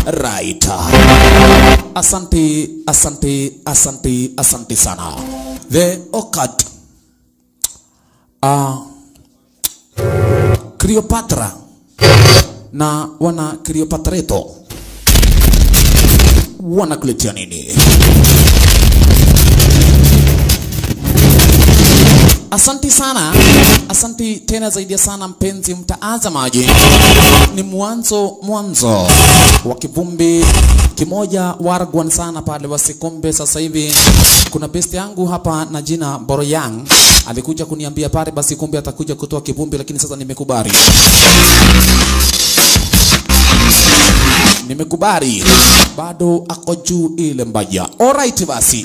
right asante asante asante asante sana the occult uh, Cleopatra na wana Cleopatreto wanakuletea nini? Asanti sana, asanti tena zaidi ya sana mpenzi mtaazamaji. Ni mwanzo mwanzo wa kivumbi kimoja wargwan sana pale Wasikombe. Sasa hivi kuna best yangu hapa na jina Boroyang alikuja kuniambia pale basi kumbe atakuja kutoa kivumbi, lakini sasa nimekubali nimekubali, bado ako juu ile mbaya. Alright basi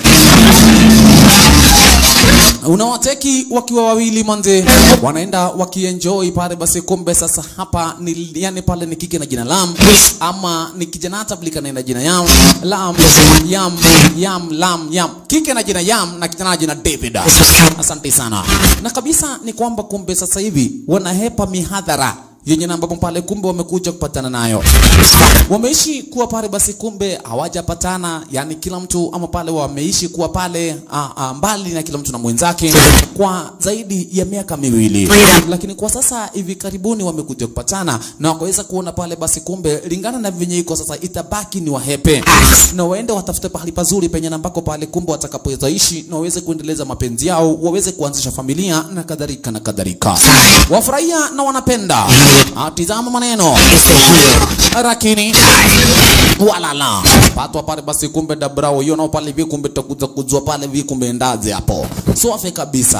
unawateki wakiwa wawili manze, wanaenda wakienjoy pale basi. Kumbe sasa hapa ni yani pale ni kike na jina Lam, ama ni kijana tabulika na jina Yam Lam Yam Yam Lam Yam, kike na jina Yam na kijana na jina David. Asante sana. Na kabisa ni kwamba kumbe sasa hivi wanahepa mihadhara yenye na ambapo pale kumbe wamekuja kupatana nayo, wameishi kuwa pale basi, kumbe hawajapatana, yani kila mtu ama pale wameishi kuwa pale a, a, mbali na kila mtu na mwenzake kwa zaidi ya miaka miwili, lakini kwa sasa hivi karibuni wamekuja kupatana na wakaweza kuona pale basi, kumbe lingana na venye iko sasa, itabaki ni wahepe na waende watafute pahali pazuri penye na ambako pale kumbe watakapoweza ishi na waweze kuendeleza mapenzi yao, waweze kuanzisha familia na kadhalika na kadhalika, wafurahia na wanapenda Atizama maneno lakini walala patwa pale basi, kumbe dabrao hiyo nao pale hivi, kumbe takuza kujua pale hivi, kumbe ndaze hapo swafe kabisa.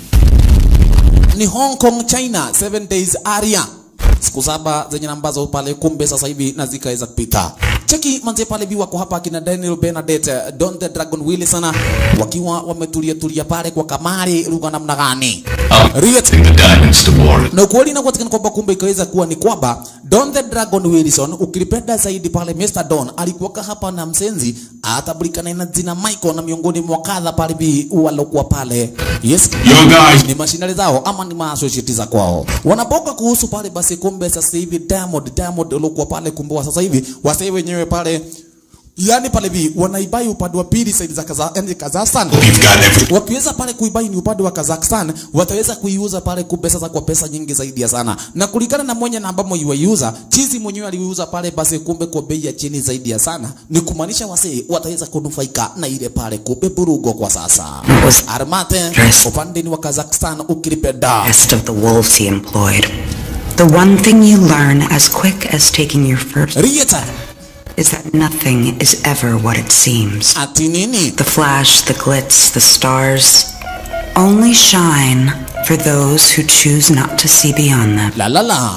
Ni Hong Kong China 7 days area siku saba zenye ambazo pale kumbe sasa hivi na zikaweza kupita. Cheki manze pale bi wako hapa kina Daniel Bernadette, Don the Dragon Wilson wakiwa wametulia tulia pale kwa kamari lugha namna gani? Riet the diamonds to war. na ukweli na kuatikana kwamba kumbe ikaweza kuwa ni kwamba Don the Dragon Wilson ukilipenda zaidi pale Mr. Don alikuwa hapa na msenzi atabulikana na jina Michael na miongoni mwa kadha pale bi walokuwa pale yes Yo guys, ni mashinali zao ama ni maasociati za kwao wanapoka kuhusu pale basi kumbe sasa hivi Diamond Diamond waliokuwa pale kumbe wa sasa hivi wasee wenyewe pale yani pale vi wanaibai upande wa pili saidi za kaza, yani Kazakhstan we've got every wakiweza pale kuibai ni upande wa Kazakhstan, wataweza kuiuza pale kumbe sasa kwa pesa nyingi zaidi ya sana, na kulingana na mwenye na ambamo yuaiuza chizi mwenyewe aliuza pale basi kumbe kwa bei ya chini zaidi ya sana, ni kumaanisha wasee wataweza kunufaika na ile pale kumbe burugo kwa sasa. Armate upande ni wa Kazakhstan ukilipenda best of the wolves he employed. The one thing you learn as quick as taking your first Rieta is that nothing is ever what it seems. ati nini? The flash, the glitz, the stars only shine for those who choose not to see beyond them. La la la.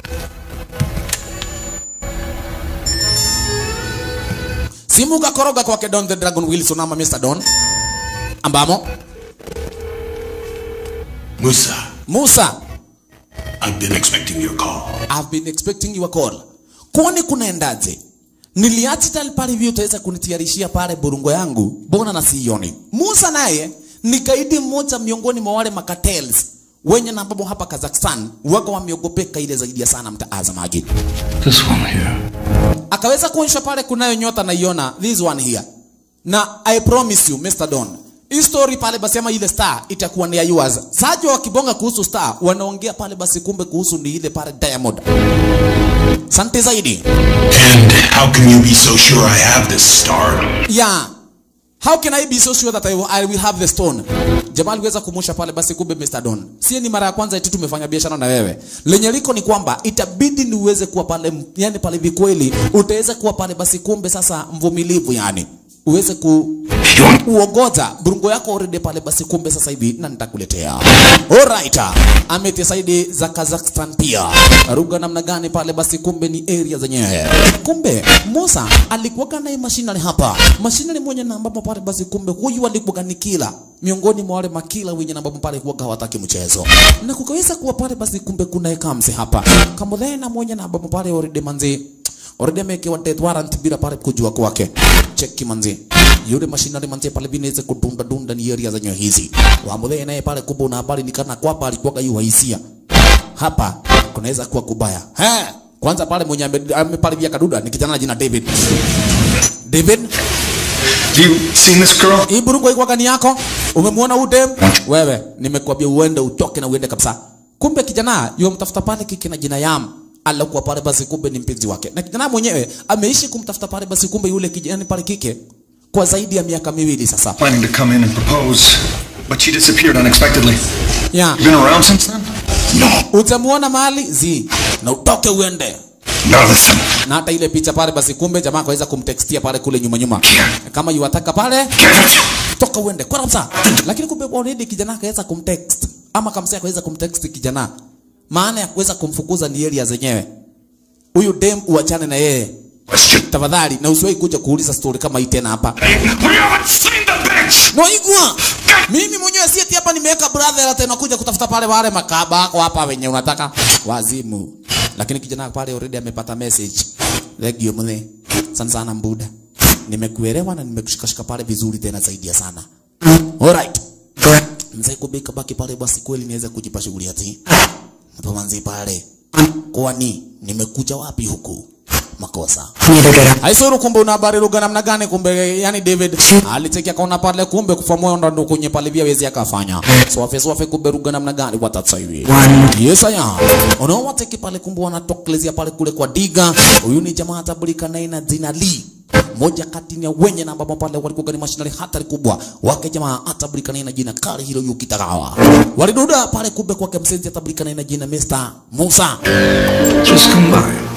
Simu kakoroga kwake Don the Dragon Wilson ama Mr. Don ambamo Musa. Musa I've been expecting your call. I've been expecting your call. Kwani kunaendaje? Niliacha tali pale hivi utaweza kunitiarishia pale burungo yangu, mbona na sioni? Musa naye ni kaidi mmoja miongoni mwa wale makatels wenye na ambapo hapa Kazakhstan wako wameogopeka ile zaidi ya sana mtaazamaji. This one here. Akaweza kuonyesha pale kunayo nyota naiona this one here. Na I promise you Mr. Don, hii story pale basi ama ile star itakuwa ni ya yours. Sajo wakibonga kuhusu star wanaongea pale basi kumbe kuhusu ni ile pale Diamond. Sante zaidi. And how can you be so sure I have this star? Yeah. How can I be so sure that I will, I will have the stone? Jamaa aliweza kumusha pale basi kumbe Mr. Don. Sie ni mara ya kwanza eti tumefanya biashara na wewe. Lenye liko ni kwamba itabidi ni uweze kuwa pale yani pale vikweli utaweza kuwa pale basi kumbe sasa mvumilivu yani. Uweze ku You want uogoza burungo yako already pale basi kumbe sasa hivi na nitakuletea alright ametia saidi za Kazakhstan pia ruga namna gani pale basi kumbe ni area zenyewe kumbe Musa alikuwa naye mashinani hapa mashinani mmoja na ambapo pale basi kumbe huyu alikuwa ni kila miongoni mwa wale makila wenye na ambapo pale kuwa hawataki mchezo na kukaweza kuwa pale basi kumbe kuna ekamse hapa kama na mmoja na ambapo pale already manzi already amewekewa death warrant bila pale kujua kwake cheki manzi yule mashinani manzi pale binaweza kudunda dunda ni area zenye hizi wamudhe naye pale kumbe una habari nikana kwapa alikuwa yu hisia hapa kunaweza kuwa kubaya he kwanza pale mwenye ame- ameparibia kaduda ni kijana na jina David David Have you seen this girl? hii burungu iko gani yako umemwona huyu dem wewe nimekwambia uende utoke na uende kabisa kumbe kijana yule mtafuta pale kike na jina yam alikuwa pale basi kumbe ni mpenzi wake na kijana mwenyewe ameishi kumtafuta pale basi kumbe yule kijana pale kike kwa zaidi ya miaka miwili sasa Planning to come in and propose, but she disappeared unexpectedly. yeah. You been around since then? No. utamuona mahali zi na utoke uende Now listen. na hata ile picha pale basi kumbe jamaa akaweza kumtextia pale kule nyuma nyuma kama yuwataka pale Get it? toka uende kwa kabisa lakini kumbe already kijana akaweza kumtext ama kamsea akaweza kumtext kijana maana ya kuweza kumfukuza ni area zenyewe huyu dem uachane na yeye Question. tafadhali na usiwahi kuja kuuliza story kama hii tena hapa We haven't seen the bitch! no igwa mimi mwenyewe si eti hapa nimeweka brother ate nakuja kutafuta pale wale makaba wako hapa wenye unataka wazimu lakini kijana pale already amepata message legio mle sana sana mbuda nimekuelewa na nimekushikashika pale vizuri tena zaidi ya sana alright mzee kubika baki pale basi kweli niweze kujipa shughuli ati napomanzi pale kwani nimekuja wapi huku makosa Neither did I. Haisuru kumbe una habari lugha namna gani kumbe yani David alichekia kaona pale kumbe kufa moyo ndo ndo kwenye pale vya wezi akafanya. So wafe so wafe kumbe lugha namna gani watatsa hivi. One. Yes aya. Unao wateki pale kumbe wanatokelezea pale kule kwa diga. Huyu ni jamaa atabulika naye na jina Lee. Moja kati ya wenye na ambao pale walikuwa ni mashinani hatari kubwa. Wake jamaa atabulika naye na jina Kari hilo Yukitagawa. Waliduda pale kumbe kwake msenzi atabulika naye na jina Mr. Musa. Just come by.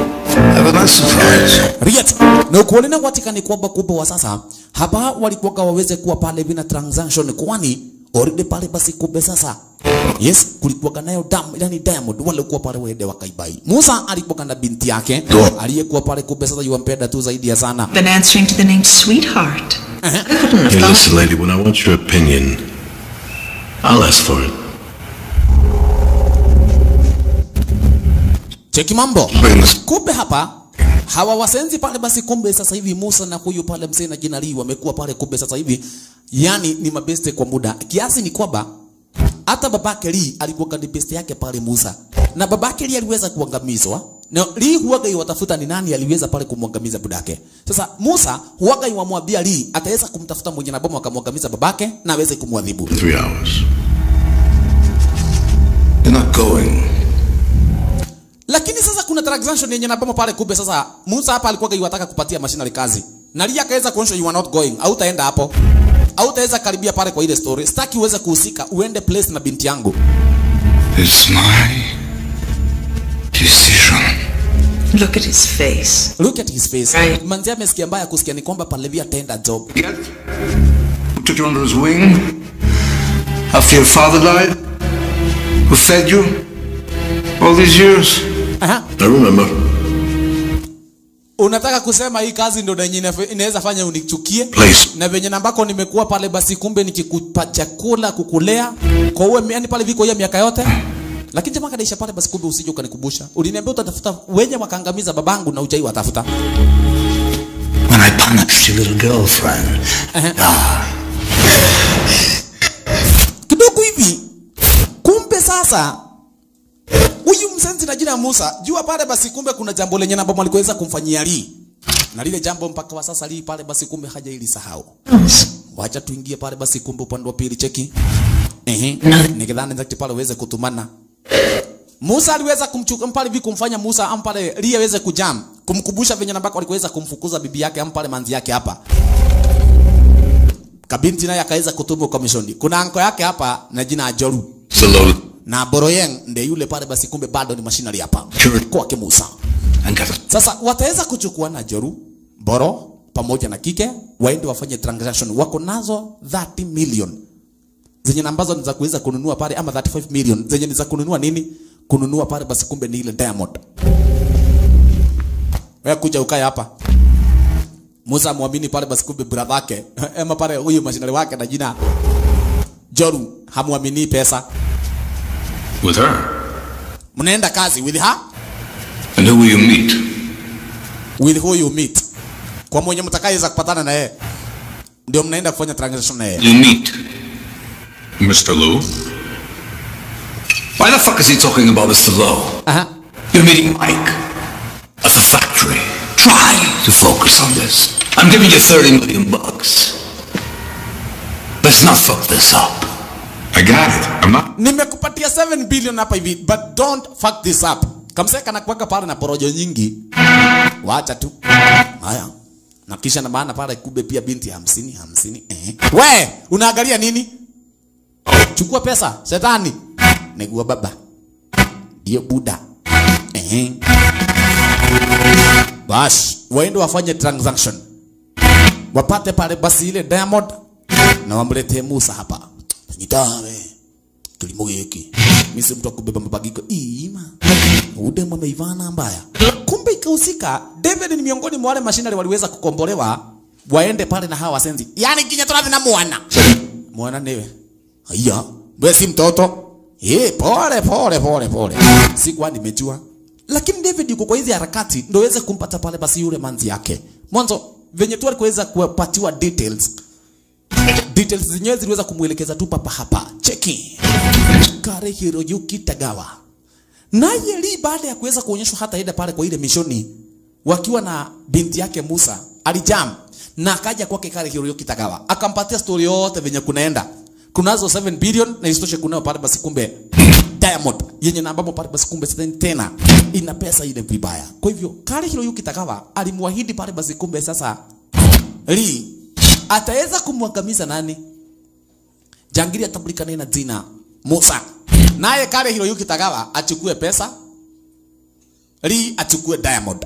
Have a nice surprise. Riet. Na ukuone na watika ni kwamba kumbe wa sasa hapa walikuwa waweze kuwa pale vina transaction kwani already pale basi kumbe sasa Yes, kulikuwa nayo dam, yani Diamond walikuwa pale wende wakaibai. Musa alikuwa na binti yake aliyekuwa pale kumbe sasa yuwampenda tu zaidi ya sana. Been answering to the name Sweetheart. I couldn't have Hey, thought. listen, lady, when I want your opinion, I'll ask for it. Cheki mambo. Bring this. Kumbe hapa hawa wasenzi pale basi kumbe sasa hivi Musa na huyu pale mzee na jina Lee wamekuwa pale kumbe sasa hivi yani ni mabeste kwa muda. Kiasi ni kwamba hata babake Lee alikuwa ni beste yake pale Musa. Na babake Lee aliweza kuangamizwa. Na Lee huwaga iwatafuta ni nani aliweza pale kumwangamiza budake. Sasa Musa huwaga iwamwambia Lee ataweza kumtafuta mwenye na bomu akamwangamiza babake na aweze kumwadhibu. In three hours. You're not going. Lakini sasa kuna transaction yenye naboma pale kumbe sasa Musa hapa alikuwa iwataka kupatia machinery kazi. Na Lia akaweza kuonyesha you are not going. Au utaenda hapo. Au utaweza karibia pale kwa ile story. Sitaki uweze kuhusika. Uende place na binti yangu. It's my decision. Look at his face. Look at his face. Right. Manzi amesikia mbaya kusikia ni kwamba pale via tenda job. Yet, who took you under his wing? After your father died? Who fed you? All these years? Aha. I remember. Unataka kusema hii kazi ndio yenye inafe- inaweza fanya unichukie? Place. Na venye nambako nimekuwa pale basi kumbe nikikupa chakula kukulea kwa uwe yani pale viko hiyo miaka yote. Lakini jamaa kadaisha pale basi kumbe usije ukanikumbusha. Uliniambia utatafuta wenye wakaangamiza babangu na ujai watafuta. When I punished your little girlfriend. kidogo hivi kumbe sasa huyu msenzi na jina Musa jua pale basi kumbe kuna jambo lenye namba alikuweza kumfanyia Lee na lile jambo mpaka wa sasa Lee pale basi kumbe haja ili sahau wacha tuingie pale basi kumbe upande wa pili cheki ehe nikidhani nzakti pale uweze kutumana Musa aliweza kumchuka mpale hivi kumfanya Musa ampale Lee aweze kujam kumkumbusha venye nambako alikuweza kumfukuza bibi yake ampale manzi yake hapa kabinti naye akaweza kutumwa komishoni. Kuna anko yake hapa na jina Ajoru Salute. na Boroyeng ndiye yule pale, basi kumbe bado ni mashinari hapa Sure. kwake Musa. And get it. Sasa wataweza kuchukua na Joru, Boro pamoja na kike waende wafanye transaction. Wako nazo 30 million zenye na ambazo ni za kuweza kununua pale, ama 35 million zenye ni za kununua nini? Kununua pale, basi kumbe ni ile diamond. Wewe kuja ukae hapa. Musa muamini pale, basi kumbe brother yake ama pale huyu mashinari wake na jina Joru hamuamini pesa. With her. Mnaenda kazi with her And who will you meet? with who you meet, kwa mwenye mtakayeweza kupatana na yeye, ndio mnaenda kufanya transaction na yeye. You meet. Mr. Lou. Why the fuck is he talking about Mr. Lowe? Aha. You're meeting Mike. to focus on this. I'm giving you 30 million bucks. Let's not fuck this up. I got it. I'm not. nimekupatia 7 billion hapa hivi but don't fuck this up kamseka kanakuweka pale na porojo nyingi wacha tu haya na kisha na maana pale kube pia binti hamsini hamsini eh. we unaangalia nini chukua pesa shetani negua baba hiyo buda eh. bas waende wafanye transaction wapate pale basi ile diamond na wamletee Musa hapa nyitawe kilimo giki mimi si mtu wa kubeba mabagiko ima udemu ameivana mbaya kumbe ikahusika David ni miongoni mwa wale mashinari waliweza kukombolewa waende pale na hawa wasenzi yani kinya turathi na mwana mwana niwe haya wewe si mtoto eh pole pole pole pole sikuwa nimejua lakini David yuko kwa hizi harakati ndio aweze kumpata pale basi yule manzi yake mwanzo venye tu alikuweza kupatiwa details details zenyewe ziliweza kumwelekeza tu papa hapa cheki Kare Hiroyuki Tagawa naye Lee baada ya kuweza kuonyeshwa hata ida pale kwa ile mishoni wakiwa na binti yake Musa alijam na akaja kwake Kare Hiroyuki Tagawa akampatia story yote venye kunaenda kunazo 7 billion na isitoshe kunayo pale basi kumbe Diamond yenye na ambamo pale basi kumbe tena ina pesa ile vibaya kwa hivyo Kare Hiroyuki Tagawa alimwahidi pale basi kumbe sasa Lee ataweza kumwangamiza nani? Jangiri atambulikane na jina Musa, naye Kare Hiroyuki Tagawa achukue pesa, Lee achukue Diamond.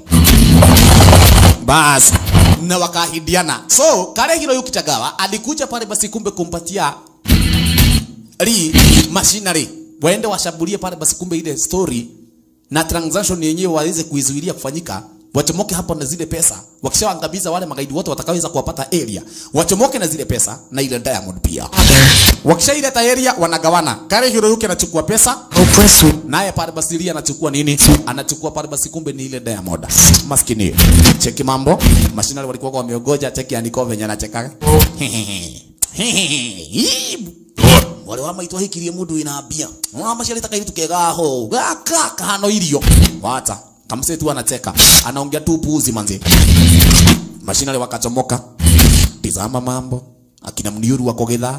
Bas, na wakahidiana. So Kare Hiroyuki Tagawa alikuja pale basi kumbe kumpatia Lee machinery waende washambulie pale basi kumbe ile story na transaction yenyewe waweze kuizuilia kufanyika wachomoke hapo na zile pesa wakishaangamiza wale magaidi wote watakaoweza kuwapata area wachomoke na zile pesa na ile diamond pia wakishaileta area wanagawana kare hiroyuki anachukua pesa Hopeless naye pale basi Lee anachukua nini anachukua pale basi kumbe ni ile diamond maskini cheki mambo mashinali walikuwa wameogoja cheki andiko venye anacheka wale wamaitwa hikirie mundu inambia ona maciari takaitu kegaho gaka kahano irio wata kamse tu anacheka anaongea tu puzi manzi mashinali wakachomoka tizama mambo akina mniuru wako githaa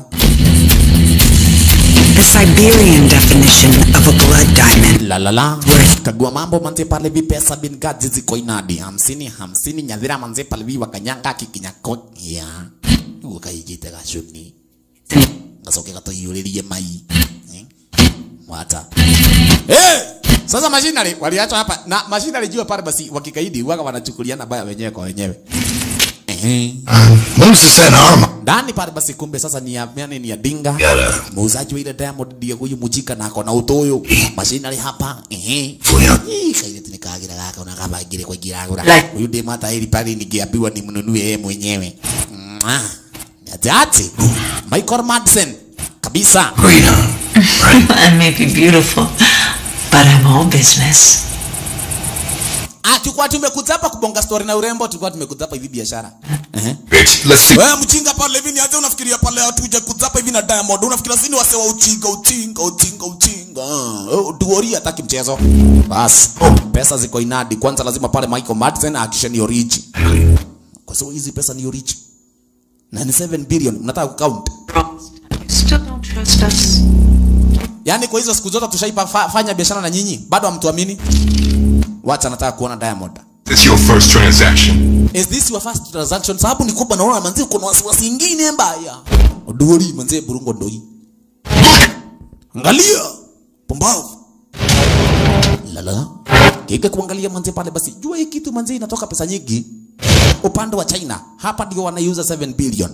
The Siberian definition of a blood diamond. la la la kagua mambo manze pale vi pesa bin gaji ziko inadi hamsini hamsini nyadhira manze pale vi wakanyanga kikinyako ya ukaijite gacuni gacoke gatoiyũrĩrie mai Eh? mwata Eh! sasa mashinari waliachwa hapa na mashinari jua pale basi wakikaidi waga wanachukuliana baya wenyewe kwa wenyewe Ehe. Musa said armor. ndani pale basi kumbe sasa ni ya yani ni ya dinga Yala. muuzaji wa ile diamond ndiye huyu mujika na akona utoyo mashinari hapa ehe Fuya. Ih, kaile tunikagira gaka unakabagire kwa giragura Like- huyu dem hata hili pale ningeambiwa nimnunue yeye mwenyewe Mwah. Ati Michael Madsen kabisa Freedom. I may be beautiful, but I'm all business. Ah, tulikuwa tumekuja hapa kubonga story na urembo, tulikuwa tumekuja hapa hivi biashara. Ehe. Bitch, let's see. Wewe mchinga pale hivi ni aje unafikiria pale hatuje kuja hapa hivi na Diamond. Unafikiria sini wase wa uchinga uchinga uchinga uchinga. Oh, duori hataki mchezo. Bas. Pesa ziko inadi. Kwanza lazima pale Michael Madsen ahakishe ni origi. Kwa sababu hizi pesa ni origi. Na ni 7 billion. Mnataka kucount. You still don't trust us? Yaani kwa hizo siku zote tushaipa fa, fanya biashara na nyinyi, bado hamtuamini? Wacha nataka kuona Diamond. This your first transaction. Is this your first transaction? Sababu ni kubwa naona manzi kuna wasiwasi ingine mbaya. Odori manzi burungo ndoi. Angalia. Pumbavu. Lala. Kike kuangalia manzi pale basi. Jua hii kitu manzi inatoka pesa nyingi. Upande wa China. Hapa ndio wanaiuza 7 billion.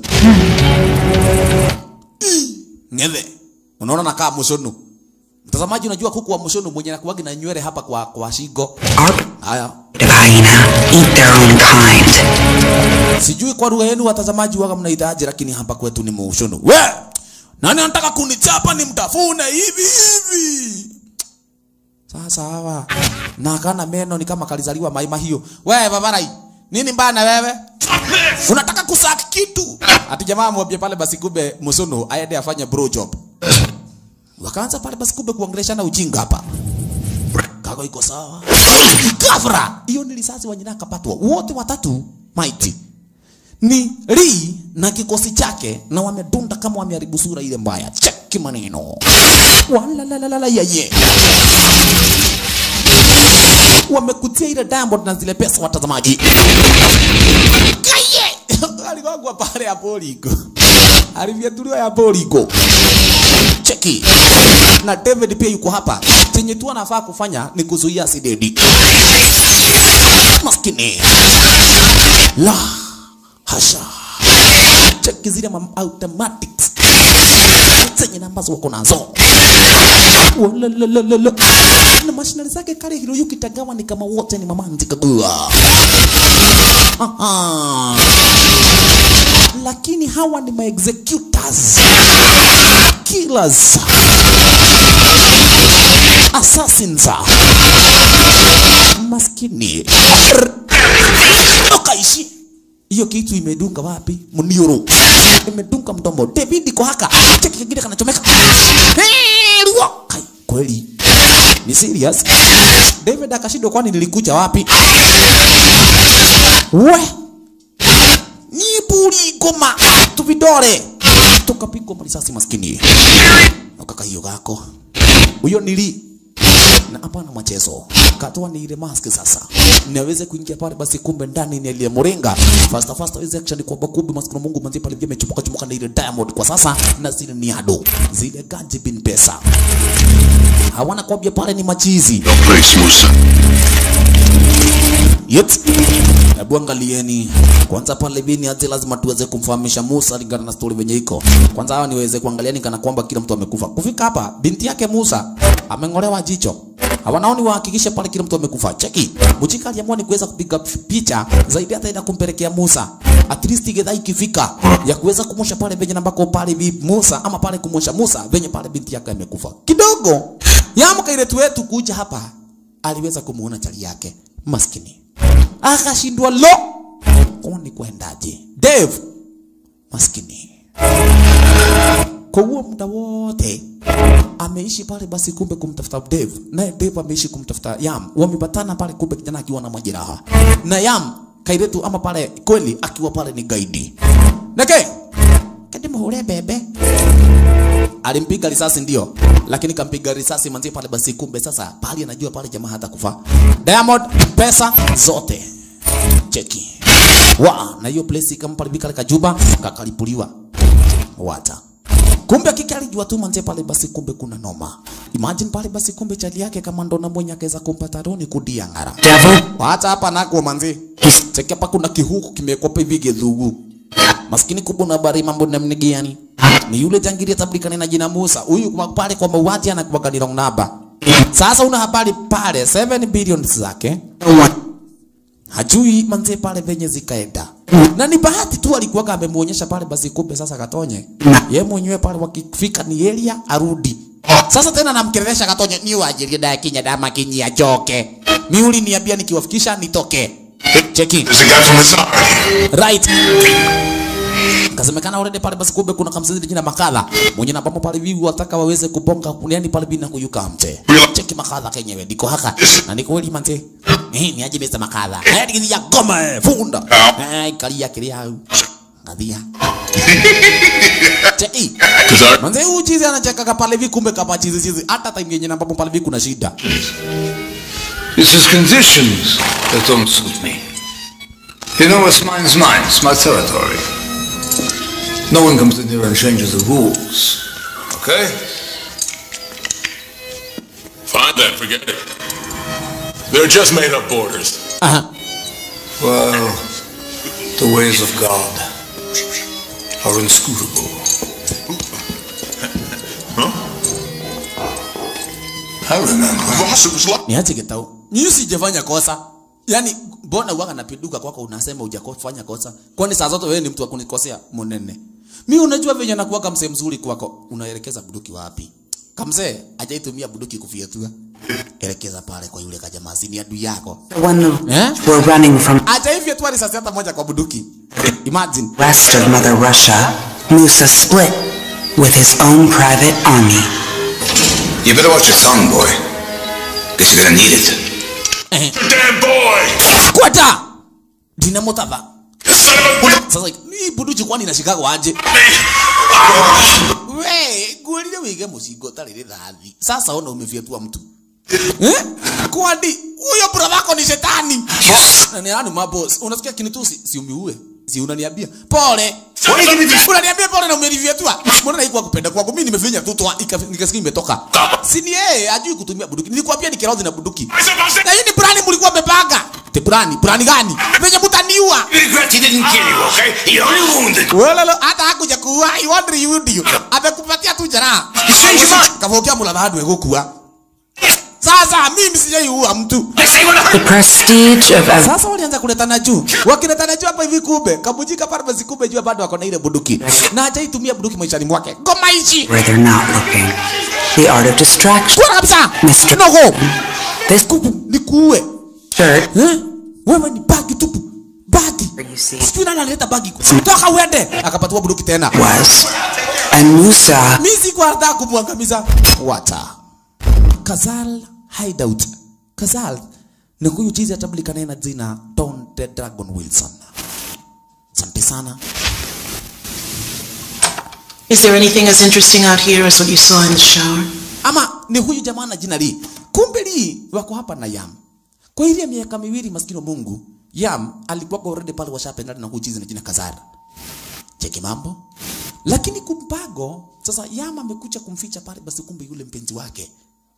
Ngeve. Unaona nakaa mushono. Mtazamaji unajua kuku wa mushono mwenye anakuwagi na nywele hapa kwa kwa shingo. Our Haya. hyena eat their own kind. Sijui kwa lugha yenu watazamaji waga mnaitaje, lakini hapa kwetu ni mushono. We! Nani anataka kunichapa nimtafune hivi hivi? Sasa hawa na kana meno ni kama kalizaliwa maima hiyo. We babarai, nini mbaya na wewe? Unataka kusaki kitu? Ati jamaa mwambie pale basi kumbe Musono aende afanye bro job. Wakaanza pale basi kumbe kuongeleshana ujinga hapa. Kago iko sawa. Gafra, hiyo ni risasi wanyina kapatwa. Wote watatu maiti ni Lee na kikosi chake na wamedunda kama wameharibu sura ile mbaya. Cheki maneno walalalala yeye wamekutia ile Diamond na zile pesa watazamaji. Kaye aligongwa pale ya Poligo, alivyetuliwa ya Poligo. Cheki na David pia yuko hapa. Chenye tu anafaa kufanya ni kuzuia asidedi. Maskini la hasha cheki zile mam- automatics zenye ambazo wako nazo Walalalala. na mashinari zake kale Hiroyuki Tagawa ni kama wote ni mamanzi kagua Aha. lakini hawa ni maexecutors killers assassins maskini ukaishi hiyo kitu imedunga wapi mnioro imedunga mdomo David iko haka cheki kingine kanachomeka Hey, ruo. Kai, kweli ni serious David akashindwa kwani nilikuja wapi we ni buri goma tuvidore tukapigwa marisasi maskini ukaka hiyo gako huyo nili na hapana machezo katoa ni ile mask sasa niweze kuingia pale basi kumbe ndani ni ile moringa fast fast aweze action kwa kumbe maskini Mungu manzi pale vile chupuka chupuka na ile diamond kwa sasa na zile ni ado zile gaji bin pesa hawana kwambia pale ni machizi No place, Musa. Yet. Hebu angalieni kwanza pale bini aje, lazima tuweze kumfahamisha Musa lingana na story venye iko. Kwanza hawa niweze kuangaliani kana kwamba kila mtu amekufa. Kufika hapa binti yake Musa ameng'olewa jicho. Hawanaoni wahakikishe pale kila mtu amekufa. Cheki. Mujika aliamua ni kuweza kupiga picha zaidi hata ina kumpelekea Musa. At least gedha ikifika ya kuweza kumwosha pale venye nambako pale bi Musa ama pale kumwosha Musa venye pale binti yake amekufa. Kidogo. Yamuka ile wetu kuja hapa aliweza kumuona chali yake maskini akashindwa lo kwani kwendaje Dave maskini kwa huo muda wote ameishi pale basi kumbe kumtafuta Dave naye Dave ameishi kumtafuta Yam wamepatana pale kumbe kijana akiwa na majeraha na Yam kairetu ama pale kweli akiwa pale ni gaidi nake kadi muhure bebe alimpiga risasi ndio, lakini kampiga risasi manzi pale basi, kumbe sasa pale anajua pale jamaa hata kufa. Diamond pesa zote cheki wa na hiyo place kama pale bikale kajuba kakalipuliwa wata kumbe kike alijua tu manze pale basi, kumbe kuna noma. Imagine pale basi, kumbe chali yake kama ndo na mwenye akaweza kumpata roni kudia ngara Devil, hata hapa nako manzi cheki hapa kuna kihuku kimekopa hivi gedhugu maskini kubwa na habari mambo namna gani ni yule jangiri tablikana na jina Musa huyu kwa pale kwa mauaji anakuwa ni wrong number sasa una habari pale 7 billion zake no one. hajui manze pale venye zikaenda na ni bahati tu alikuwa amemuonyesha pale basi kumbe sasa katonye ye mwenyewe pale wakifika ni area arudi sasa tena namkelelesha katonye ni wajirie da kinya dama kinyia choke miuli niambia nikiwafikisha nitoke cheki There's a guy from Lazard here. right kasemekana already pale basi kumbe kuna kamsizidi jina makadha mwenye na papo pale vivi wataka waweze kubonga yani pale bina kuyuka mte cheki makadha kenyewe ndiko haka na ndiko weli mante eh ni aje Mr makadha haya digini ya goma eh, funda eh kalia kilia au ngadia cheki Cause our manze huyu chizi anacheka pale hivi kumbe kama chizi chizi hata time yenye na papo pale hivi kuna shida It's his conditions that don't suit me. You know what's mine's mine. It's my territory. No one comes in here and changes the rules. Okay? fine then, forget it. They're just made up borders. aha Well, the ways of God are inscrutable. I remember. Boss, it was like niache kitao mimi sijafanya kosa yani mbona uwaga napiduka kwako unasema hujafanya kosa kwani saa zote wewe ni mtu wa kunikosea munene mi unajua venye nakuwaga msee mzuri kwako unaelekeza buduki wapi kamsee ajaitumia buduki kufietua elekeza pale kwa yule kajamaa si ni adui yako The one the Eh? were running from ajaifyetua risasi hata moja kwa buduki imagine west of Mother Russia, Musa split with his own private army. You better watch your tongue, boy. Guess you're gonna need it. damn boy! kwata dinamo tava sasa ni bunduki kwani inashikagwo aje we ngwĩrire wĩige mũcingo ũtarĩ rĩthathi sasa ona umefyatua mtu eh? kwani huyo brother wako ni shetani na ni nani mabos unasikia kinitusi si umiue si unaniambia pole unaniambia pole na umelivyatua mbona naikuwa kupenda kwangu mimi nimefinya tu toa ika- nikasikia imetoka si ni yeye ajui kutumia bunduki nilikwambia ni kirozi na bunduki na hii ni plani mlikuwa mmepanga te plani plani gani venye mtaniua Regret he didn't kill you, okay? He only wounded. Welelo hata hakuja kuua I wonder you would you. Amekupatia tu jeraha. changed your mind. Kavokia mulala hadu egukua. Sasa mimi sijaiua mtu. I say what I The prestige of ev- Sasa walianza kuletana juu. Wakiletana juu hapa hivi kumbe, kabujika pale basi kumbe juu bado wako na ile bunduki. Na hajaitumia bunduki maishani mwake. Ngoma hichi. where they're not looking. The art of distraction. Kwa kabisa. Mr. Nogo. This Kupu nikuue. shirt, Eh? Wewe ni bagi tupu. Bagi. you see, Sijui nani analeta bagi. Toka uende. Akapatiwa bunduki tena. was. And Musa mi sikuwa nataka kumwangamiza wata kazal hideout kazal ni huyu chizi atambulikanaye na jina Don the Dragon Wilson asante sana Is there anything as interesting out here as what you saw in the shower? ama ni huyu jamaa na jina Lee kumbe Lee wako hapa na Yam kwa ile miaka miwili maskini wa Mungu Yam alikuwa already pale washapendana na huyu chizi na jina Kazar cheki mambo lakini kumpago sasa Yam amekuja kumficha pale basi kumbe yule mpenzi wake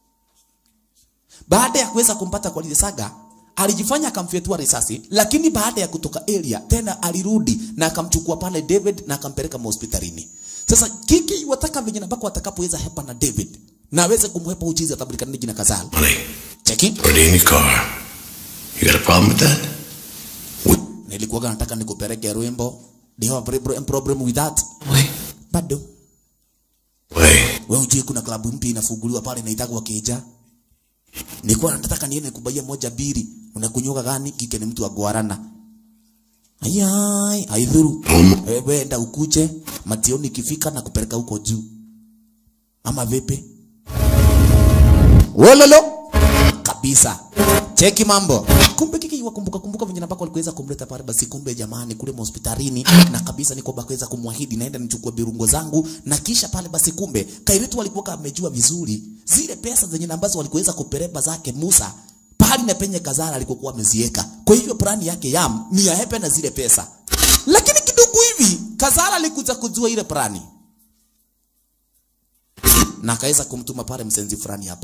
baada ya kuweza kumpata kwa lile saga alijifanya akamfyetua risasi lakini baada ya kutoka area tena alirudi na akamchukua pale David na akampeleka hospitalini sasa kiki wataka venye nambako watakapoweza hepa na David na aweze kumhepa uchizi atabulikana jina Kazal Money. cheki Already in your car. You got a problem with that? nilikuwa nataka nikupeleke Rwembo do you have a problem- problem with that Wait. bado Wait. wewe ujue kuna klabu mpya inafunguliwa pale inaitagwa Keja nilikuwa nataka niende kubaia moja biri unakunyuka gani kike ni mtu wa guarana ayai aidhuru wewe enda ukuje mationi ikifika na kupeleka huko juu ama vipi wololo kabisa cheki mambo kumbe kiki wakumbuka kumbuka venye nambako alikuweza kumleta pale basi kumbe jamani kule hospitalini na kabisa ni kwamba kuweza kumwahidi naenda nichukue birungo zangu na kisha pale basi kumbe kairetu alikuwa amejua vizuri zile pesa zenye ambazo walikuweza kupereba zake Musa pahali na penye Kazara alikokuwa ameziweka kwa hivyo plani yake yam ni ahepe na zile pesa lakini kidogo hivi Kazara alikuja kujua ile plani na akaweza kumtuma pale msenzi fulani hapa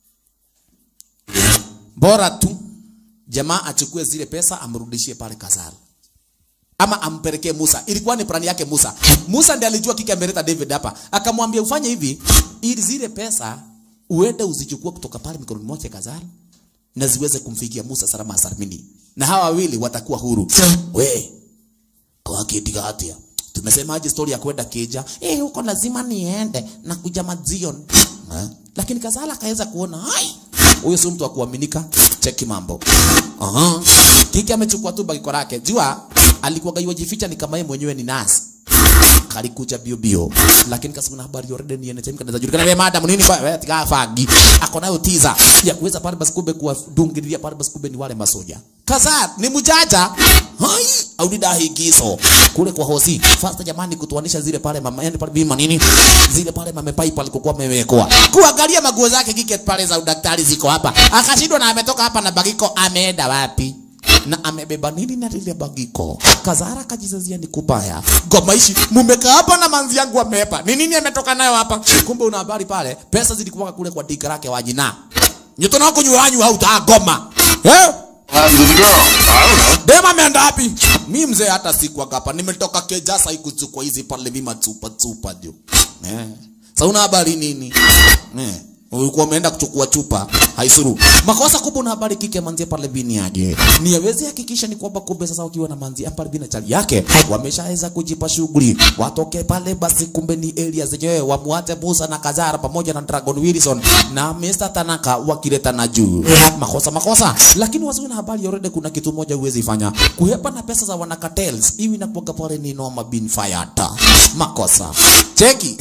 bora tu jamaa achukue zile pesa amrudishie pale Kazara ama ampelekee Musa. Ilikuwa ni plani yake Musa. Musa ndiye alijua kike ameleta David hapa, akamwambia ufanye hivi ili zile pesa uende uzichukue kutoka pale mikononi mwake Kazara na ziweze kumfikia Musa salama salimini, na hawa wawili watakuwa huru. We kwa kitu hatia tumesemaje story ya kwenda Keja? Eh, huko lazima niende na kuja mazion eh? Lakini Kazala akaweza kuona hai huyo si mtu wa kuaminika. Cheki mambo. Aha. Kiki amechukua tu bagiko lake. Jua alikuwa gaiwa jificha ni kama yeye mwenyewe ni nasi. Kalikuja bio bio. Lakini kasema na habari already ni NTM kanaweza julikana wewe madam nini kwa wewe tika fagi. Ako nayo tiza ya kuweza pale basi kumbe kuwadungilia pale basi kumbe ni wale masoja. Kaza ni mjaja. Hai au ni dahi kiso. Kule kwa hosi. Fasta jamani kutuanisha zile pale mama yani pale bima nini? Zile pale mame pipe alikokuwa amewekoa. Kuangalia maguo zake kike pale za udaktari ziko hapa. Akashindwa na ametoka hapa na bagiko ameenda wapi? na amebeba nini na lile bagiko. Kazara kajizazia ni kubaya. Goma ishi mumekaa hapa na manzi yangu amepa. Ni nini ametoka nayo hapa? Kumbe una habari pale. Pesa zilikuwa kule kwa dika lake wa jina. Nyuto na kunywa wanyu hauta goma. Eh? happened to the girl? I don't know. Dema ameenda wapi? Mi mzee hata sikuwa hapa. Nimetoka Kejasa ikuchukua hizi pale mima chupa chupa jo. Eh. Sasa una habari nini? Eh. Ulikuwa umeenda kuchukua chupa haisuru. Makosa kubwa una habari kike manzi pale bini aje. Ni aweze hakikisha ni kwamba kumbe sasa ukiwa na manzi pale bini chali yake wameshaweza kujipa shughuli. Watoke pale basi kumbe ni area zenyewe wamuache Musa na Kazara pamoja na Dragon Wilson na Mr. Tanaka wakileta na juu. Makosa makosa. Lakini wasiwe na habari already kuna kitu moja huwezi fanya. Kuhepa na pesa za wana cartels. Hivi inakuwa pale ni noma bin fayata. Makosa. Cheki.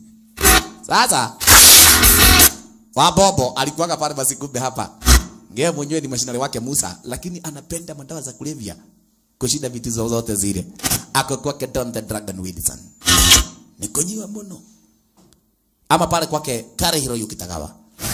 Sasa Wabobo alikuwaga pale basi kumbe hapa. Ngeye mwenyewe ni mashinari wake Musa, lakini anapenda madawa za kulevya. kushinda vitu zozote zile ako kwake Don the Dragon Wilson nikonyiwa muno ama pale kwake Kare Hiroyuki Tagawa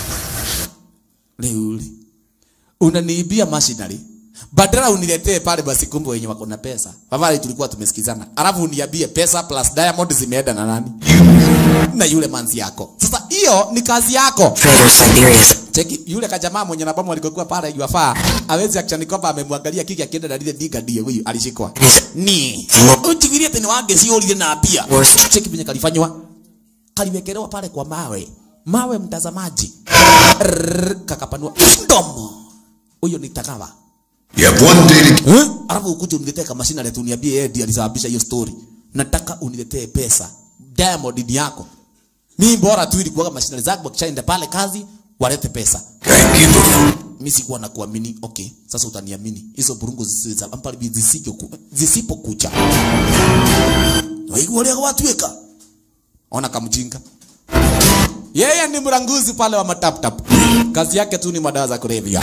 Riu unaniibia machinery badala uniletee pale basi kumbe wenye wako na pesa afadhali tulikuwa tumesikizana alafu uniambie pesa plus diamond zimeenda na nani na yule manzi yako sasa hiyo ni kazi yako Trader Siberia's cheki yule kajamaa mwenye nabamu alikokuwa pale yuafaa awezi akishani kwamba amemwangalia kiki akienda na lile diga die huyu alishikwa ni utigirie tena wange si ulile na pia Worst. cheki venye kalifanywa kaliwekelewa pale kwa mawe mawe mtazamaji Rrrr, kakapanua mdomo huyo ni takawa You have one day to Eh? alafu ukuje uniletee kama mashina letu uniambie yeye ndiye alisababisha hiyo story nataka uniletee pesa diamond ni yako mimi bora tu ilikuwa mashina zako wakishaenda pale kazi walete pesa Thank you. mimi sikuwa na kuamini okay sasa utaniamini hizo burungu zisizo ampali zisije ku- zisipokucha waigua leo watuweka ona kamjinga yeye ni mranguzi pale wa mataptap kazi yake tu ni madawa za kulevya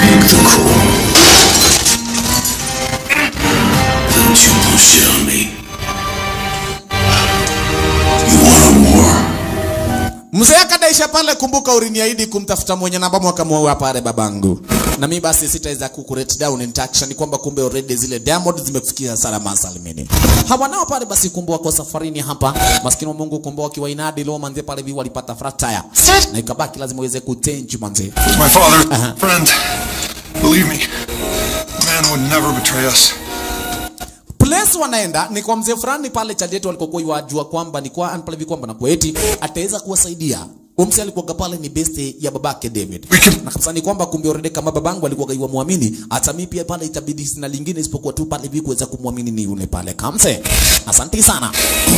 Don't you bullshit on me. You want more? Mzee akadaisha pale, kumbuka uliniahidi kumtafuta mwenye namba mwaka mwa pale babangu. Na mimi basi sitaweza kukurate down in touch ni kwamba kumbe already zile diamond zimefikia salama salimini. Hawanao pale basi kumbe wako safarini hapa. Maskini wa Mungu kumbe wakiwa inadi leo manze pale hivi walipata flat tire. Na ikabaki lazima uweze kutenji manze. My father, friend. Believe me, man would never betray us. place wanaenda ni kwa mzee fulani pale Chadeto walikokuwa yajua kwamba ni kwa pale hivi kwamba na kweti ataweza kuwasaidia. Umse alikuwa pale ni best ya babake David. We can- Na kabisa ni kwamba kumbe already kama babangu alikuwa kaiwa muamini, hata mimi pia pale itabidi sina lingine isipokuwa tu pale hivi kuweza kumwamini ni yule pale Kamse. Asante sana.